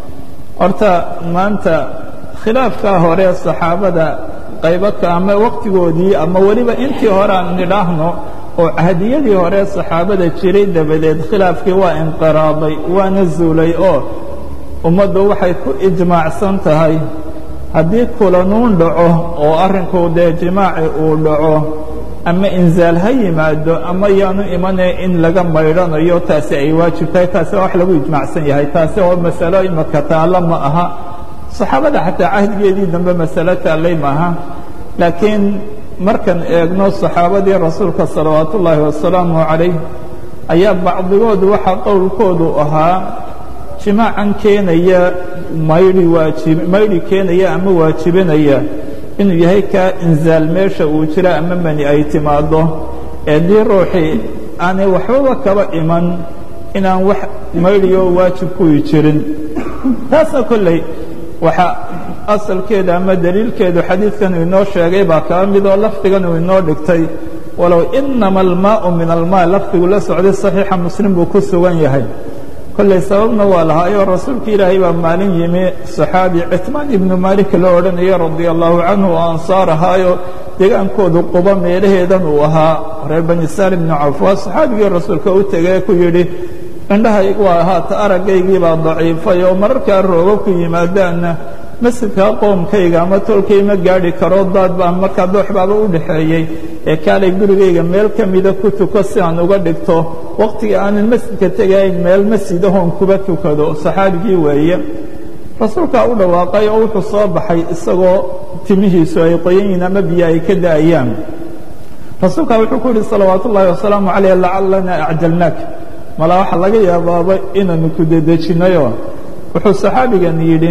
horta maanta khilaafkaa hore saxaabada qaybaka ama waqtigoodii ama weliba intii hore aan nidhaahno oo cahdiyadii hore saxaabada jiray dabadeed khilaafkii waa inqiraaday waana zuulay oo ummaddu waxay ku ijmaacsan tahay haddii kulanuun dhaco oo arrinku dee jimaaci uu dhaco ama inzaal ha yimaado ama yaanu imanaya in laga maydhanayo taasi ay waajib tahay taasi waa wax lagu ijmaacsan yahay taasi oo masalo imaka taallo ma aha saxaabada xataa cahdigeedii dambe masalo taallay maaha laakiin markaan eegno saxaabadii rasuulka salawaatu ullaahi wasalaamu calayh ayaa bacdigood waxaa qowlkoodu ahaa jimaacan keenaya maydhi waajib maydhi keenaya ama waajibinaya inuu yahay kaa inzaal meesha uu jira ama mani ay timaaddo ee dii ruuxii aanay waxbaba kaba iman inaan wax maydhiyoo waajib kuwii jirin taasna kolley waxaa asalkeeda ama daliilkeedu xadiidkan uu inoo sheegay baa kaba mid oo lafdigan uu inoo dhigtay walow inama almaau min almaa lafdigu la socday saxiixa muslim buu ku sugan yahay kolley sababna waa lahaayoo rasuulka ilaahay baa maalin yimi saxaabi citmaan ibnu maalik la odhanaya radia allahu canhu oo ansaar ahaayo degaankoodu quba meelaheedan uu ahaa reer bani salim ibnu cawf waa saxaabigii rasuulka u tegee ku yidhi indhahaygu waa haata aragaygii baa daciifay oo mararkaa roobabku yimaadaanna masjidka qoomkayga ama tolkay ma gaadhi karo daad baa markaa doox baaba u dhaxeeyey ee kaalay gurigayga meel ka mida ku tuko si aan uga dhigto wakhtiga aanan masjidka tegayn meel masjidahoon kuba tukado saxaabigii weeye rasuulkaa u dhawaaqay oo wuxuu soo baxay isagoo timihiisu ay qoyan yihiin ama biyo ay ka da'ayaan rasuulkaa wuxuu ku yidhi salawaatu ullaahi wasalaamu calayh lacallana acjalnaak malaa waxaa laga yaabaaba inaanu ku dedejinayoo wuxuu saxaabigan yidhi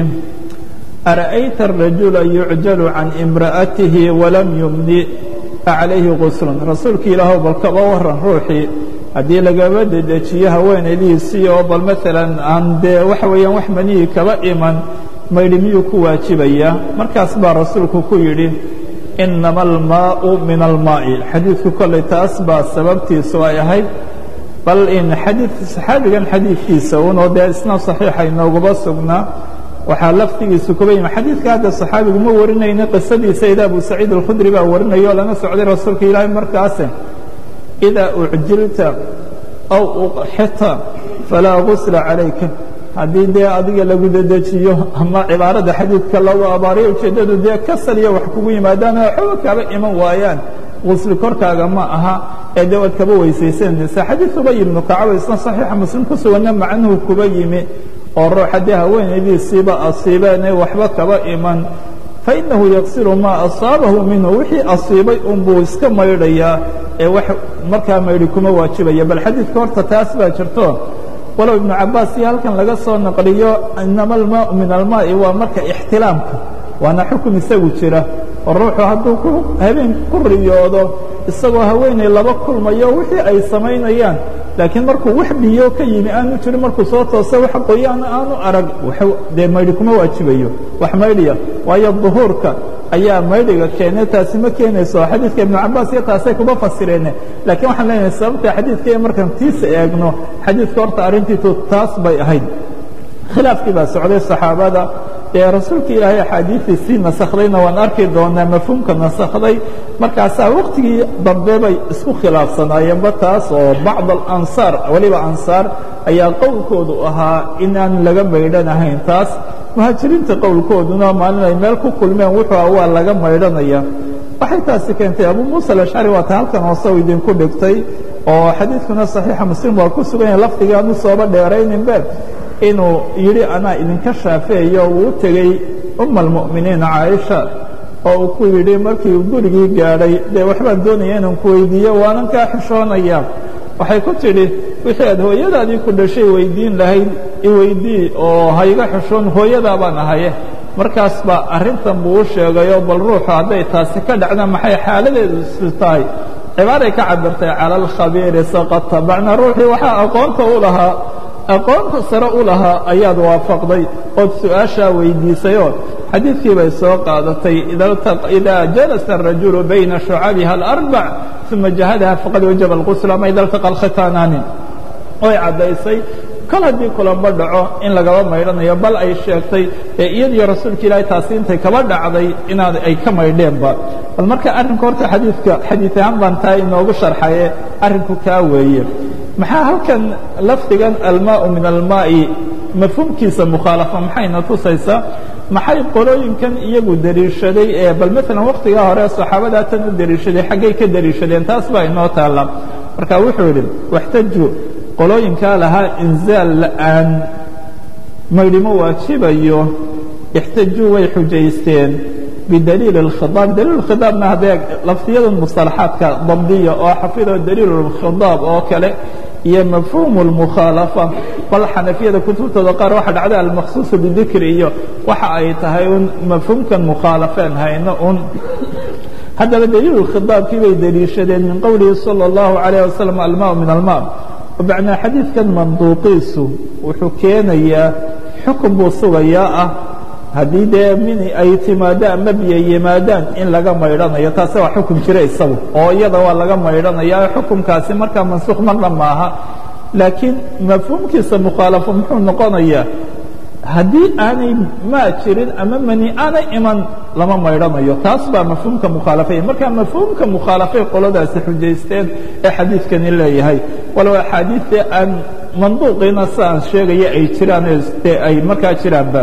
ara'ayta arajula yucjalu can imra'atihi walam yumni calayhi guslun rasuulka ilaahow bal kaba waran ruuxii haddii lagaba dedejiyo haweenaydiisii oo bal maalan aan dee waxa weeyaan wax manihii kaba iman maydhi miyuu ku waajibayaa markaas baa rasuulku ku yidhi inama almaau min almaa'i xadiidku kolley taas baa sababtiisu ay ahayd bal in xadii saxaabigan xadiidkiisa unoo dee isna saxiixa inoogaba sugnaa waxaa laftigiisu kuba yimi xadiidka hadda saxaabigu ma warinayna qisadiisa ida abu saciid alkhudri baa warinaya oo lana socday rasuulka ilaahay markaase idaa ucjilta aw uqxita falaa gusla calayka haddii dee adiga lagu dedejiyo ama cibaarada xadiidka lagu abaariyo ujeeddadu dee kasal iyo wax kugu yimaadaan oo waxba kaba iman waayaan gusli korkaaga ma aha ee dee waad kaba weysaysanaysa xadiid ubay ibnu kacaba isna saxiixa muslim ku suganna macnuhu kuba yimi oo ruux haddii haweenaydiisiiba asiibeenay waxba kaba iman fainahu yaqsilu maa asaabahu minhu wixii asiibay unbuu iska maydhayaa ee wax markaa maydhi kuma waajibaya bal xadiidka horta taas baa jirto walow ibnu cabaas iyo halkan laga soo naqliyo inama almaau min almaa'i waa marka ixtilaamka waana xukun isagu jira oo ruuxu hadduu ku habeen ku riyoodo isagoo haweenay laba kulmayo wixii ay samaynayaan laakiin markuu wax biyo ka yimi aanu jirin markuu soo toosa wax qoyaana aanu arag dee maydhi kuma waajibayo wax maydhiya waayo duhuurka ayaa maydhiga keenay taasi ma keenayso xadiidka ibnu cabaas iyo taasay kuma fasireene laakiin waxaan leenahay sababta xadiidka iyo markaan tiisa eegno xadiidka horta arrintiitu taas bay ahayd khilaafkii baa socday saxaabada ee rasuulka ilaahay axaadiidiisii nasakhdayna waan arki doonaa mafhuumka nasakday markaasaa waktigii dambe bay isku khilaafsanaayeenba taas oo bacd alansaar weliba ansaar ayaa qowlkoodu ahaa inaan laga maydhanahayn taas muhaajiriinta qowlkooduna maalin ay meel ku kulmeen wuxuu ah waa laga maydhanaya waxay taasi keentay abu muusa alashcari waa ta halkan hoose u idinku dhigtay oo xadiidkuna saxiixa muslim waa ku sugan yahay lafdigii aanu sooba dheerayninbe inuu yidhi anaa idinka shaafeeyo uu u tegey uma almu'miniin caaisha oo uu ku yidhi markii uu gurigii gaadhay dee waxbaan doonaya inaan ku weydiiyo waanan kaa xishoonaya waxay ku tidhi wixii aad hooyadaadii ku dhashay weydiin lahayd iweydii oo hayga xishoon hooyadaa baan ahaye markaas baa arrintan buu u sheegayoo bal ruuxu hadday taasi ka dhacda maxay xaaladeedu si tahay cibaaray ka cabirtay cala alkhabiiri saqata bacnaa ruuxii waxaa aqoonta u lahaa aqoonta sare u lahaa ayaad waafaqday ood su-aashaa weydiisayoo xadiidkii bay soo qaadatay idaa jalasa الrajulu bayna shucabiha alarbac uma jahadaha faqad wajaba اlqusl ama ida altaqa alkhitaanaani oy caddaysay kol haddii kulanba dhaco in lagaba maydhanayo bal ay sheegtay ee iyadiyo rasuulka ilaahay taasi intay kaba dhacday inaad ay ka maydheenba bal marka arrinka horta xadiidka xadiid ahaan baan taa inoogu sharxaye arrinku kaa weeye maxaa halkan lafdigan almaau min almaa'i mafhuumkiisa mukhaalafa maxayna tusaysaa maxay qolooyinkan iyagu deliishaday ee bal maalan waktigaa hore saxaabadaa tan u deliishaday xaggay ka deliishadeen taas baa inoo taalla marka wuxuu yidhi waxtaju qolooyinkaa lahaa inzaal la'aan maydhimo waajibayo ixtajuu way xujaysteen bidaliil اlkhiطaab daliil khiطaabna haddee lafdiyada musطalaxaadka dabdiya oo xafido daliil اlkhiطaab oo kale iyo mafhuum اlmukhaalafa bal xanafiyada kutubtooda qaar waxa dhacda almakhsuuصu bidikri iyo waxa ay tahay un mafhuumkan mukhaalafeen hayno un haddaba daliil khiطaabkii bay deliishadeen min qowlihi salى الlahu عalيه wasalam alma min alma bacnaa xadiidkan manduuqiisu wuxuu keenayaa xukun buu sugayaa ah haddii dee mini ay timaado ama biyo yimaadaan in laga maydhanayo taasi waa xukun jira isagu oo iyada waa laga maydhanaya xukunkaasi markaa mansuuq marna maaha laakiin mafhuumkiisa mukhaalafo muxuu noqonayaa haddii aanay maa jirin ama mani aanay iman lama maydhanayo taas baa mafhuumka mukhaalafay marka mafhuumka mukhaalafay qoladaasi xujaysteen ee xadiidkani leeyahay walow axaadiidee aan manduuqiina si aan sheegaya ay jiraan dee ay markaa jiraanba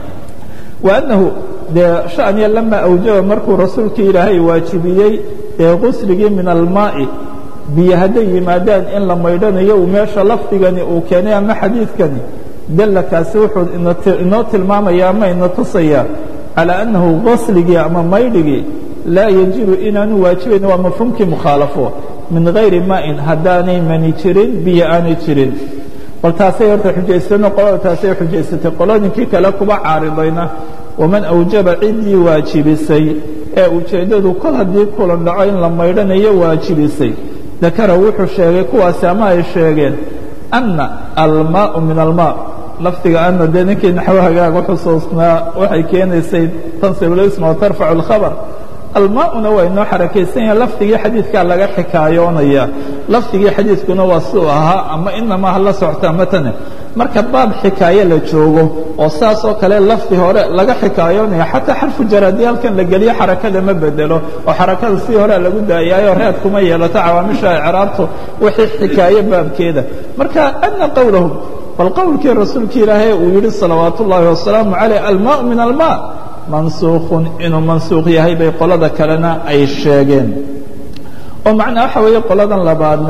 وأنه dee شhaأنya لama أwjaba markuu rasuulka ilaahay waajibiyey ee qusligii min almaaءi biyo hadday yimaadaan in la maydhanayo uu meesha lafdigani uu keenay ama xadiidkani dalakaasi wuxuu inoo tilmaamaya ama ina tusaya calى أنahu qasligii ama maydhigii laa yajibu inaanu waajibayn waa mafhuumkii mukhaalafo min غayri maaءin haddaanay mani jirin biyo aanay jirin bal taasay horta xujaysteen qolada taasay xujaysatay qolooyinkii kale kuba caaridayna waman awjaba ciddii waajibisay ee ujeeddadu kol haddii kulan dhaco in la maydhanayo waajibisay dakara wuxuu sheegay kuwaasi ama ay sheegeen anna almaau min almaa lafdiga anna dee ninkii naxwo hagaaga xusuusnaa waxay keenaysay tansib lisma wa tarfacu اlkhabar almaauna waa inoo xarakaysan yaha lafdigii xadiidkaa laga xikaayoonaya lafdigii xadiidkuna waa siuu ahaa ama inamaa hala soctaa matane marka baab xikaaye la joogo oo saas oo kale lafdi hore laga xikaayoonaya xataa xarfu jaraadi halkan la geliyo xarakada ma bedelo oo xarakada si horea lagu daayaayo reed kuma yeelato cawaamisha icraabtu wixii xikaaye baabkeeda marka ana qowlahum bal qowlkii rasuulka ilaahay uu yidhi salawaat ullaahi wasalaamu caleyh almaau min almaa mansuukhun inuu mansuukh yahay bay qolada kalena ay sheegeen oo macnaa waxa weeye qoladan labaadna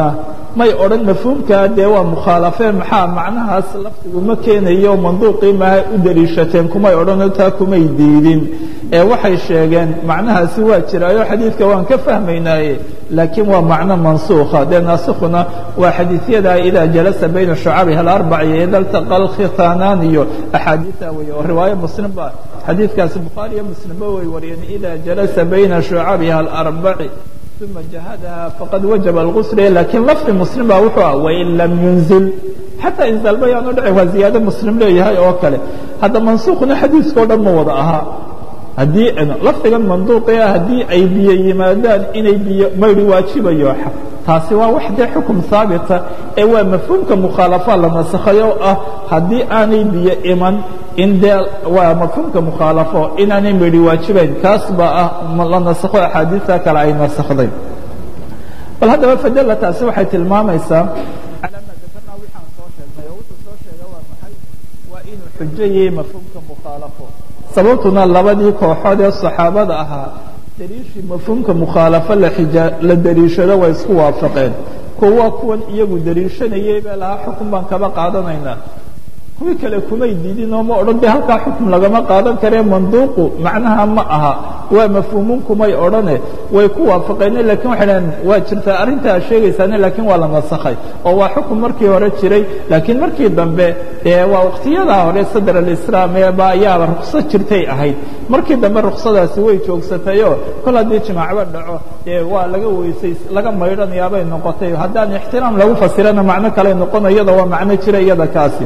may odhan mafhuumkaa dee waa mukhaalafeen maxaa macnahaas lafdigu ma keenayo manduuqii maha u deliishateen kumay odhanoo taa kumay diidin ee waxay sheegeen macnahaasi waa jiraayo xadiidka waan ka fahmaynaaye laakiin waa macno mansuukha dee naasikhuna waa xadiisyada idaa jalasa bayna shucabiha alarbac iyo ida ltaqa alkhitaanaan iyo axaadiia weeye oo riwaayo muslimba xadiidkaasi bukhaari iyo muslimba way wariyeen idaa jalasa bayna shucabiha alarbaci uma jahadaha faqad wajaba algusl lakiin lafdi muslim baa wuxuu ah wain lam yunzil xataa inzaalba yaanu dhicin waa ziyaado muslim leeyahay oo kale hadda mansuukhna xadiiskao dhan ma wada ahaa haddii lafdigan manduuqia haddii ay biyo yimaadaan inay biyo mayri waajibayo taasi waa wax dee xukum haabita ee waa mafhuumka mukhaalafa la nasakhayo ah haddii aanay biyo iman in dee waa mafhuumka mukhaalafo inaanay mayri waajibayn kaas baa ah la nasakho axaadiista kale ay nasakhday bal haddaba fadela taasi waxay tilmaamaysaa calaa maa dakarnaa wixaan soo sheegnay oo wuxuu soo sheega waa maxay waa inuu xujo yahay mafhuumka mukhaalafo sababtuna labadii kooxood ee saxaabada ahaa daliishii mafhuumka mukhaalafo la deliishado way isku waafaqeen kuwa kuwan iyagu deliishanayay bee lahaa xukun baan kaba qaadanaynaa kuwii kale kumay diidin oo ma odhan de halkaa xukun lagama qaadan karee manduuqu macnaha ma aha waa mafhuumun kumay odhane way ku waafaqeene lakin waxay dhaheen waa jirtaa arrintaa sheegaysaane laakiin waa la nasakhay oo waa xukun markii hore jiray laakiin markii dambe dee waa waqtiyadaa hore sadr alislaam eeba ayaaba rukso jirtay ahayd markii dambe ruksadaasi way joogsatayoo kol haddii jimaacba dhaco dee waa laga weysay laga maydhanayaabay noqotay haddaan ixtiraam lagu fasirana macno kale noqono iyada waa macno jira iyada kaasi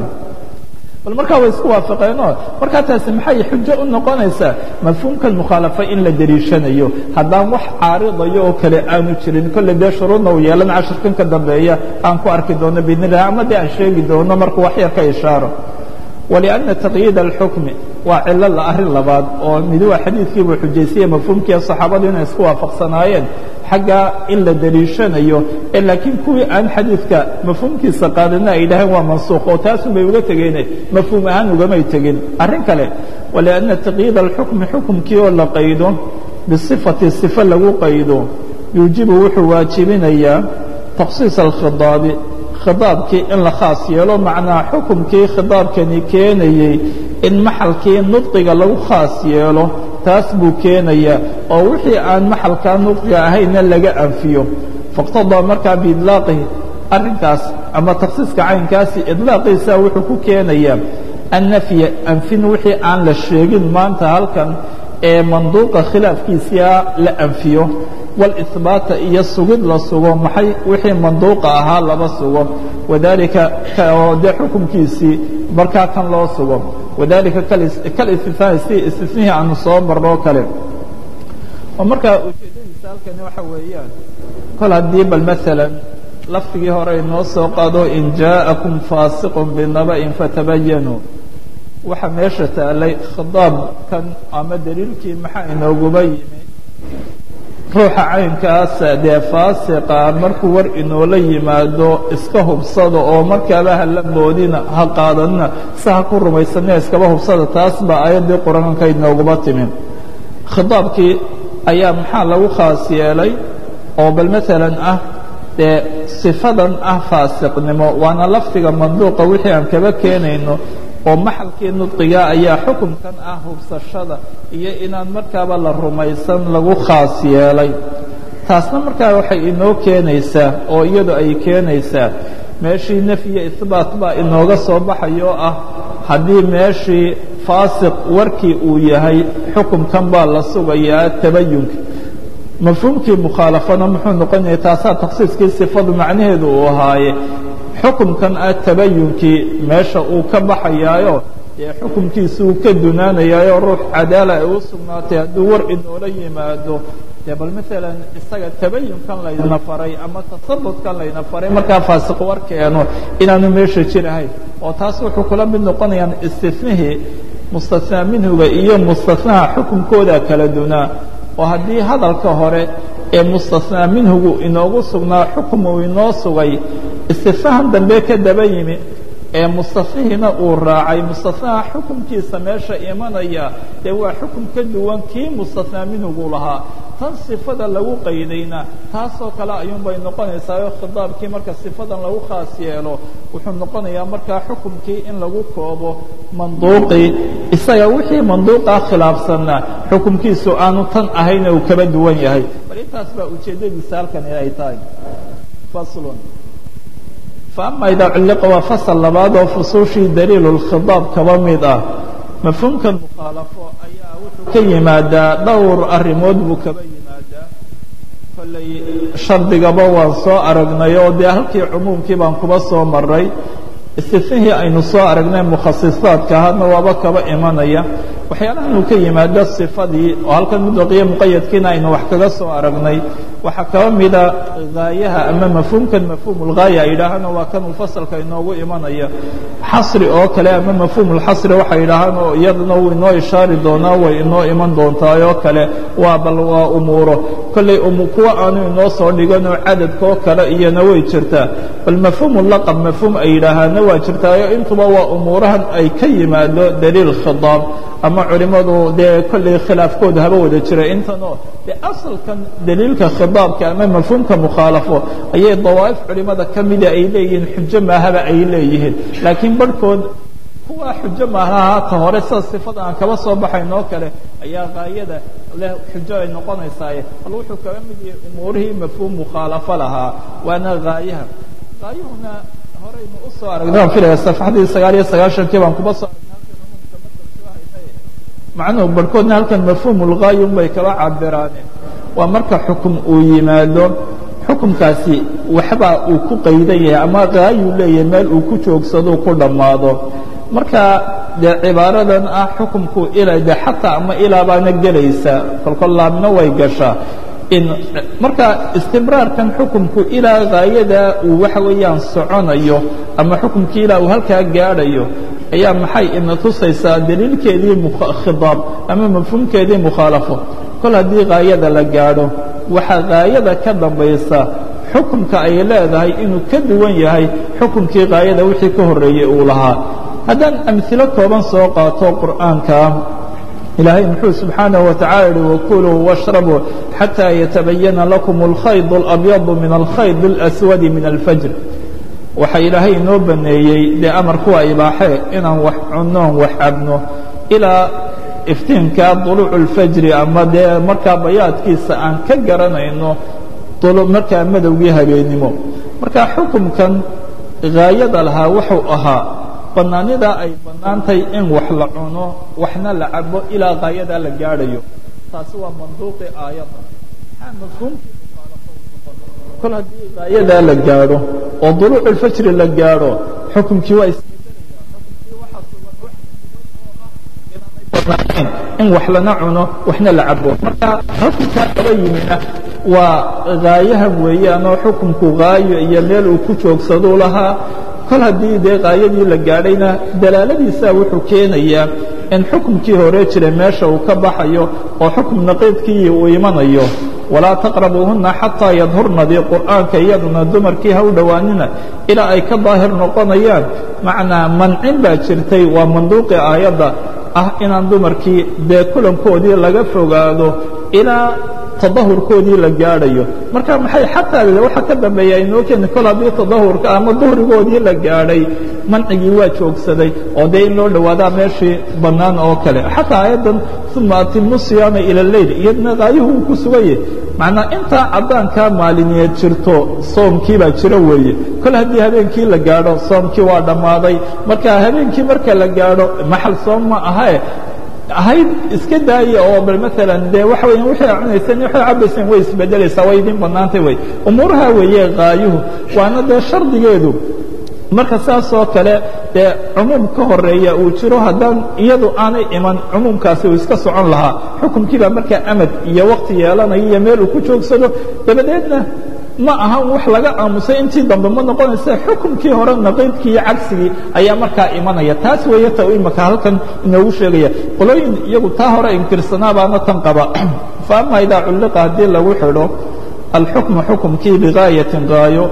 bal markaa way isku waafaqeenoo markaa taasi maxay xujo u noqonaysaa mafhuumkan mukhaalafa in la deliishanayo haddaan wax caaridayo oo kale aanu jirin kolle dee shuruudna uu yeelan cashirkan ka dambeeya aan ku arki doono biidn illah ama dee aan sheegi doono markuu wax yar ka ishaaro walianna taqyiid alxukmi waa cilo la arrin labaad oo midi waa xadiidkiibuu xujaysiyey mafhuumkii saxaabadu inay isku waafaqsanaayeen xaggaa in la deliishanayo ee laakiin kuwii aan xadiidka mafhuumkiisa qaadana ay dhaheen waa mansuukh oo taasun bay uga tegeene mafhuum ahaan ugamay tegin arrin kale walianna taqyiid alxukmi xukumkii oo la qaydo bisifati sifo lagu qaydo yuujibu wuxuu waajibinayaa takhsiis alkhidaabi khidaabkii in la khaas yeelo macnaa xukumkii khidaabkani keenayey in maxalkii nudqiga lagu khaas yeelo taas buu keenayaa oo wixii aan maxalkaa nudqiga ahayna laga anfiyo faqtadaa markaa biidlaaqihi arrinkaas ama takhsiiska caynkaasi idlaaqiisa wuxuu ku keenayaa annafya anfin wixii aan la sheegin maanta halkan ee manduuqa khilaafkiisia la anfiyo wاlإثbaata iyo sugid la sugo maxay wixii manduuqa ahaa laba sugo wadalika oo dee xukumkiisii markaa kan loo sugo wadalika kalistifhaani si istifnihii aanu soo marnoo kale oo markaa ujeedadiisa halkani waxa weeyaan kol haddii bal maala lafdigii hore inoo soo qaado in jaaءakum faasiq binaba'in fatabayanuu waxa meesha taalay khidaabkan ama daliilkii maxaa inooguba yimi ruuxa caynkaasa dee faasiqa markuu war inoola yimaado iska hubsada oo markaaba hala moodina ha qaadanina si ha ku rumaysanina iskaba hubsada taas baa aayaddii qur-aanka inooguma timi khidaabkii ayaa maxaa lagu khaas yeelay oo bal maalan ah dee sifadan ah faasiqnimo waana lafdiga manduuqa wixii aan kaba keenayno oo maxalkii nudqiga ayaa xukunkan ah hubsashada iyo inaan markaaba la rumaysan lagu khaas yeelay taasna markaa waxay inoo keenaysaa oo iyadu ay keenaysaa meeshii nafyiyo ihbaat baa inooga soo baxayoo ah haddii meeshii faasiq warkii uu yahay xukunkan baa la sugayaa tabayunka mafhuumkii mukhaalafana muxuu noqonaya taasaa takhsiiskii sifadu macnaheedu uu ahaaye xukumkan ah tabayunkii meesha uu ka baxayaayo dee xukumkiisuu ka dunaanayaayo ruux cadaala ay u sugnaatay hadduu war inoola yimaado dee bal maalan isaga tabayunkan layna faray ama tasabutkan layna faray markaa faasiq war keeno inaanu meesha jirahayn oo taas wuxuu kula mid noqonayaan istinihii mustanaa minhuga iyo mustanaha xukunkooda kala dunaa oo haddii hadalka hore ee mustanaa minhugu inoogu sugnaa xukum uu inoo sugay istifahan dambe ka daba yimi ee mustafihiina uu raacay mustafaha xukunkiisa meesha imanaya dee waa xukun ka duwan kii mustahnaa minhugu lahaa tan sifada lagu qaydayna taasoo kale ayuunbay noqonaysaayo khidaabkii marka sifadan lagu khaas yeelo wuxuu noqonayaa markaa xukunkii in lagu koobo manduuqii isaga wixii manduuqaa khilaafsanna xukunkiisu aanu tan ahayna uu kaba duwan yahay bal intaas baa ujeeddadiisa halkani ay tahay faslun faama idaa culliqa waa fasal labaad oo fusuushii daliilu lkhidaab kaba mid ah mafhuumkan mukhaalafo ayaa wuxuu ka yimaadaa dhowr arrimood buu kaba yimaadaa kollay shardigaba waan soo aragnay oo dee halkii cumuumkii baan kuba soo maray istifihii aynu soo aragnay mukhasisaadka ahaadna waaba kaba imanaya waxyaalahan uu ka yimaado sifadii oo halkan mudlaqiyo muqayadkiina aynu wax kaga soo aragnay waxaa kaba mida gaayaha ama mafhuumkan mafhuum lgaaya ay yidhaahaan waa kan uu fasalka inoogu imanaya xasri oo kale ama mafhuum lxasri waxay yidhaahaan oo iyadana wuu inoo ishaari doonaa way inoo iman doontaa oo kale waa bal waa umuuro kollay kuwa aanu inoo soo dhiganoo cadadka oo kale iyana way jirtaa bal mafhuum laqab mafhuum ay yidhaahaana waa jirtaayo intuba waa umuurahan ay ka yimaado daliil khidaab ama culimadu dee kollay khilaafkooda haba wada jira intanoo dee asalkan daliilka khidaabka ama mafhuumka mukhaalafo ayay dawaa'if culimada ka mida ay leeyihiin xujo maahaba ay leeyihiin laakiin barhkood kuwa xujo maahaha ta hore sida sifada aan kaba soo baxayn oo kale ayaa gaayada leh xujo ay noqonaysaaye bal wuxuu kaga mid yahay umuurihii mafhuum mukhaalafo lahaa waana gaayaha gaayuhuna horeynu u soo aragnay waan filaya safaxdii sagaal iyo sagaashankii baan kuba soo macnuhu barhkoodna halkan mafhuumulgaayun bay kaba cabiraaneen waa marka xukum uu yimaado xukumkaasi waxbaa uu ku qaydan yahay ama gaayuu leeyahay meel uu ku joogsado ku dhammaado marka dee cibaaradan ah xukumku ilaa de xataa ama ilaa baana gelaysa kolkol laabna way gashaa in marka istibraarkan xukumku ilaa gaayada uu waxa weeyaan soconayo ama xukumkii ilaa uu halkaa gaadhayo ayaa maxay ina tusaysaa daliilkeedii khidaab ama mafhuumkeedii mukhaalafo kol haddii gaayada la gaadho waxaa gaayada ka dambaysa xukumka ay leedahay inuu ka duwan yahay xukumkii gaayada wixii ka horreeyey uu lahaa haddaan amhilo kooban soo qaato qur'aanka ilaahay muxuu subxaanaه wataعala yihi wakuluu washrabuu xatىa yatabayana lakum اlkhayd اlabyadu min alkhayd اlaswadi min alfajr waxa ilaahay inoo baneeyey dee amar kuwa ibaaxee inaan wax cunnoon wax cabno ilaa iftiinka duluuc اlfajri ama dee markaa bayaadkiisa aan ka garanayno markaa madowgii habeennimo marka xukumkan gaayada lahaa wuxuu ahaa banaanidaa ay bannaantahay in wax la cuno waxna la cabo ilaa gaayadaa la gaadhayo taasi waa manduuqi aayadda maxaa mafhuumkii mukhaalafo noqon kol haddii gaayadaa la gaadho oo duluuc ulfajri la gaadho xukumkii waa isbedelaya xukumkii waxaa sugan wax oo ah inaanay bannaanayn in wax lana cuno waxna la cabo marka xukumkaa kaba yimina waa gaayahan weeyaanoo xukumku gaayo iyo meel uu ku joogsaduu lahaa kol haddii dee gaayadii la gaadhayna dalaaladiisaa wuxuu keenayaa in xukumkii hore jiray meesha uu ka baxayo oo xukum naqiidkii uu imanayo walaa taqrabuuhunna xataa yadhurnadii qur'aanka iyaduna dumarkii ha u dhowaanina ilaa ay ka daahir noqonayaan macnaa mancin baa jirtay waa manduuqi aayadda ah inaan dumarkii dee kulankoodii laga fogaado ilaa tadahurkoodii la gaadhayo marka maxay xataa waxa ka dambeeya inoo keeni kol haddii tadahurka ama duhrigoodii la gaadhay mancigii waa joogsaday oo dee in loo dhowaadaa meeshii bannaan oo kale xataa aayaddan uma atimu siyaama ila leyl iyadna gaayuhu uu ku suganye macnaa intaa caddaankaa maaliniyeed jirto soomkii baa jiro weeye kol haddii habeenkii la gaadho soomkii waa dhammaaday marka habeenkii marka la gaadho maxal soom ma ahae ahayd iska daaya oo bal maalan dee waxa weya waxay cunayseen waxay cabayseen way isbedelaysaa way idin bannaantay wey umuuraha weeye gaayuhu waana dee shardigeedu marka saas oo kale dee cumuum ka horeeya uu jiro haddaan iyadu aanay iman cumuumkaasi uu iska socon lahaa xukumkii baa markaa amad iyo wakti yeelanaya iyo meel uu ku joogsado dabadeedna ma aha wax laga aamusay intii dambe ma noqonaysa xukumkii hore naqiidkii iyo cagsigii ayaa markaa imanaya taas weeye ta imaka halkan inoogu sheegaya qolooyin iyagu taa hore inkirsanaa baana tan qaba fa ama idaa culliqa haddii lagu xidho alxukmu xukumkii bigaayatin gaayo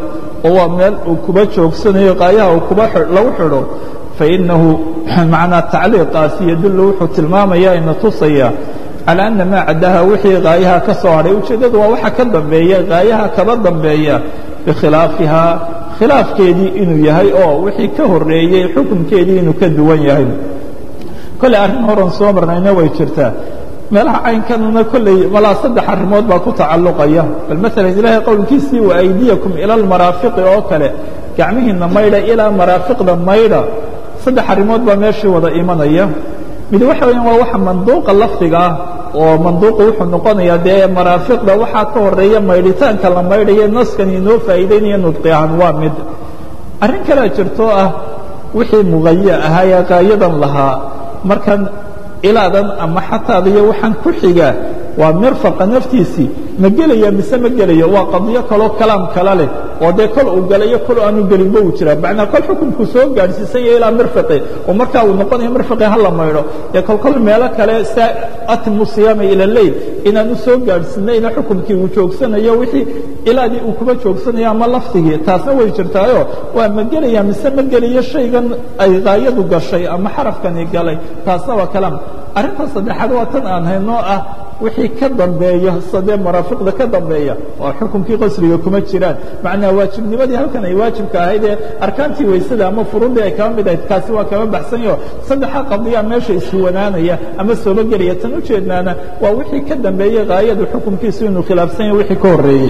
oo waa meel uu kuba joogsanayo qaayaha uu kuba lagu xidho fainahu macnaa tacliiqaasi yadullu wuxuu tilmaamaya ina tusaya calى ana maa caddaha wixii qaayaha ka soo hadhay ujeeddadu waa waxa ka dambeeya qaayaha kaba dambeeya bikhilaafihaa khilaafkeedii inuu yahay oo wixii ka horeeyey xukunkeedii inuu ka duwan yahay kolley arrin horan soo marnayna way jirtaa meelaha caynkanuna kolley malaa saddex arrimood baa ku tacalluqaya bal maalan ilaahay qowlkiisii wa aydiyakum ila almaraafiqi oo kale gacmihiinna maydha ilaa maraafiqda maydha saddex arrimood baa meeshii wada imanaya mid waxa weeyaan waa waxa manduuqa lafdiga ah oo manduuqu wuxuu noqonayaa dee maraafiqda waxaa ka horeeya maydhitaanka la maydhayo naskan inoo faa'iidaynaya nudqi ahaan waa mid arrin kalea jirtoo ah wixii muqaya ahaa ee qaayadan lahaa markan ilaadan ama xataada iyo waxaan ku xiga waa mirfaqa naftiisii ma gelaya mise ma gelayo waa qadiyo kaloo kalaam kala leh oo dee kol uu galayo kol aanu gelinba uu jiraa macnaa kol xukunkuu soo gaadhsiisan yahay ilaa mirfaqi oo markaa uu noqonayo mirfaqi ha la maydho dee kolkol meelo kale saa atimu siyaama ila leyl inaanu soo gaadhsiinayna xukunkii uu joogsanayo wixii ilaadii uu kuba joogsanayo ama lafdigii taasna way jirtaayo waa ma gelaya mise ma gelayo shaygan ay qaayadu gashay ama xarafkani galay taasna waa kalaam arrinta saddexaad waa tan aan haynoo ah wixii ka dambeeya sadee maraafiqda ka dambeeya oo xukunkii qasriga kuma jiraan macnaa waajibnimadii halkan ay waajibka ahayd ee arkaantii weysada ama furudii ay kaba mid ahayd kaasi waa kaba baxsanyaho saddexa qadiya meesha iswanaanaya ama sooba gelaya tan ujeednaana waa wixii ka dambeeyey haayadu xukunkiisu inuu khilaafsan yahay wixii ka horreeyey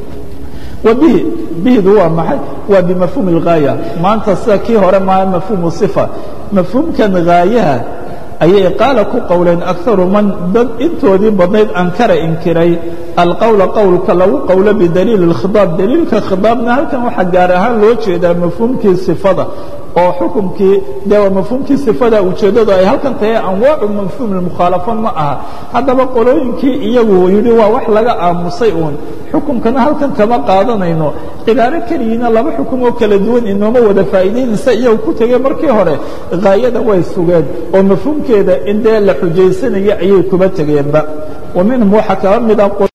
wbihi bihdu waa maxay waa bimafhuum اlgaaya maanta sida kii hore maa mafhuumu صifa mafhuumkan gaayaha ayay qaala ku qowleen akaru man dad intoodii badnayd ankara inkiray alqowla qowlka lagu qowlo bidaliili اkhiطaab daliilka khiطaabna halkan waxaa gaar ahaan loo jeedaa mafhuumkii صifada oo xukunkii dee waa mafhuumkii sifada ujeeddadu ay halkan tahay anwaacu mafhuum اmukhaalafo ma aha haddaba qolooyinkii iyagu yidhi waa wax laga aamusay uun xukunkana halkan kama qaadanayno cibaaro keligiina laba xukum oo kala duwan inooma wada faa'iidaynaysa iyagu ku tegey markii hore haayada way sugeen oo mafhuumkeeda in dee la xujaysanayo ayay kuba tegeenba wa minhum waxaa kaba mida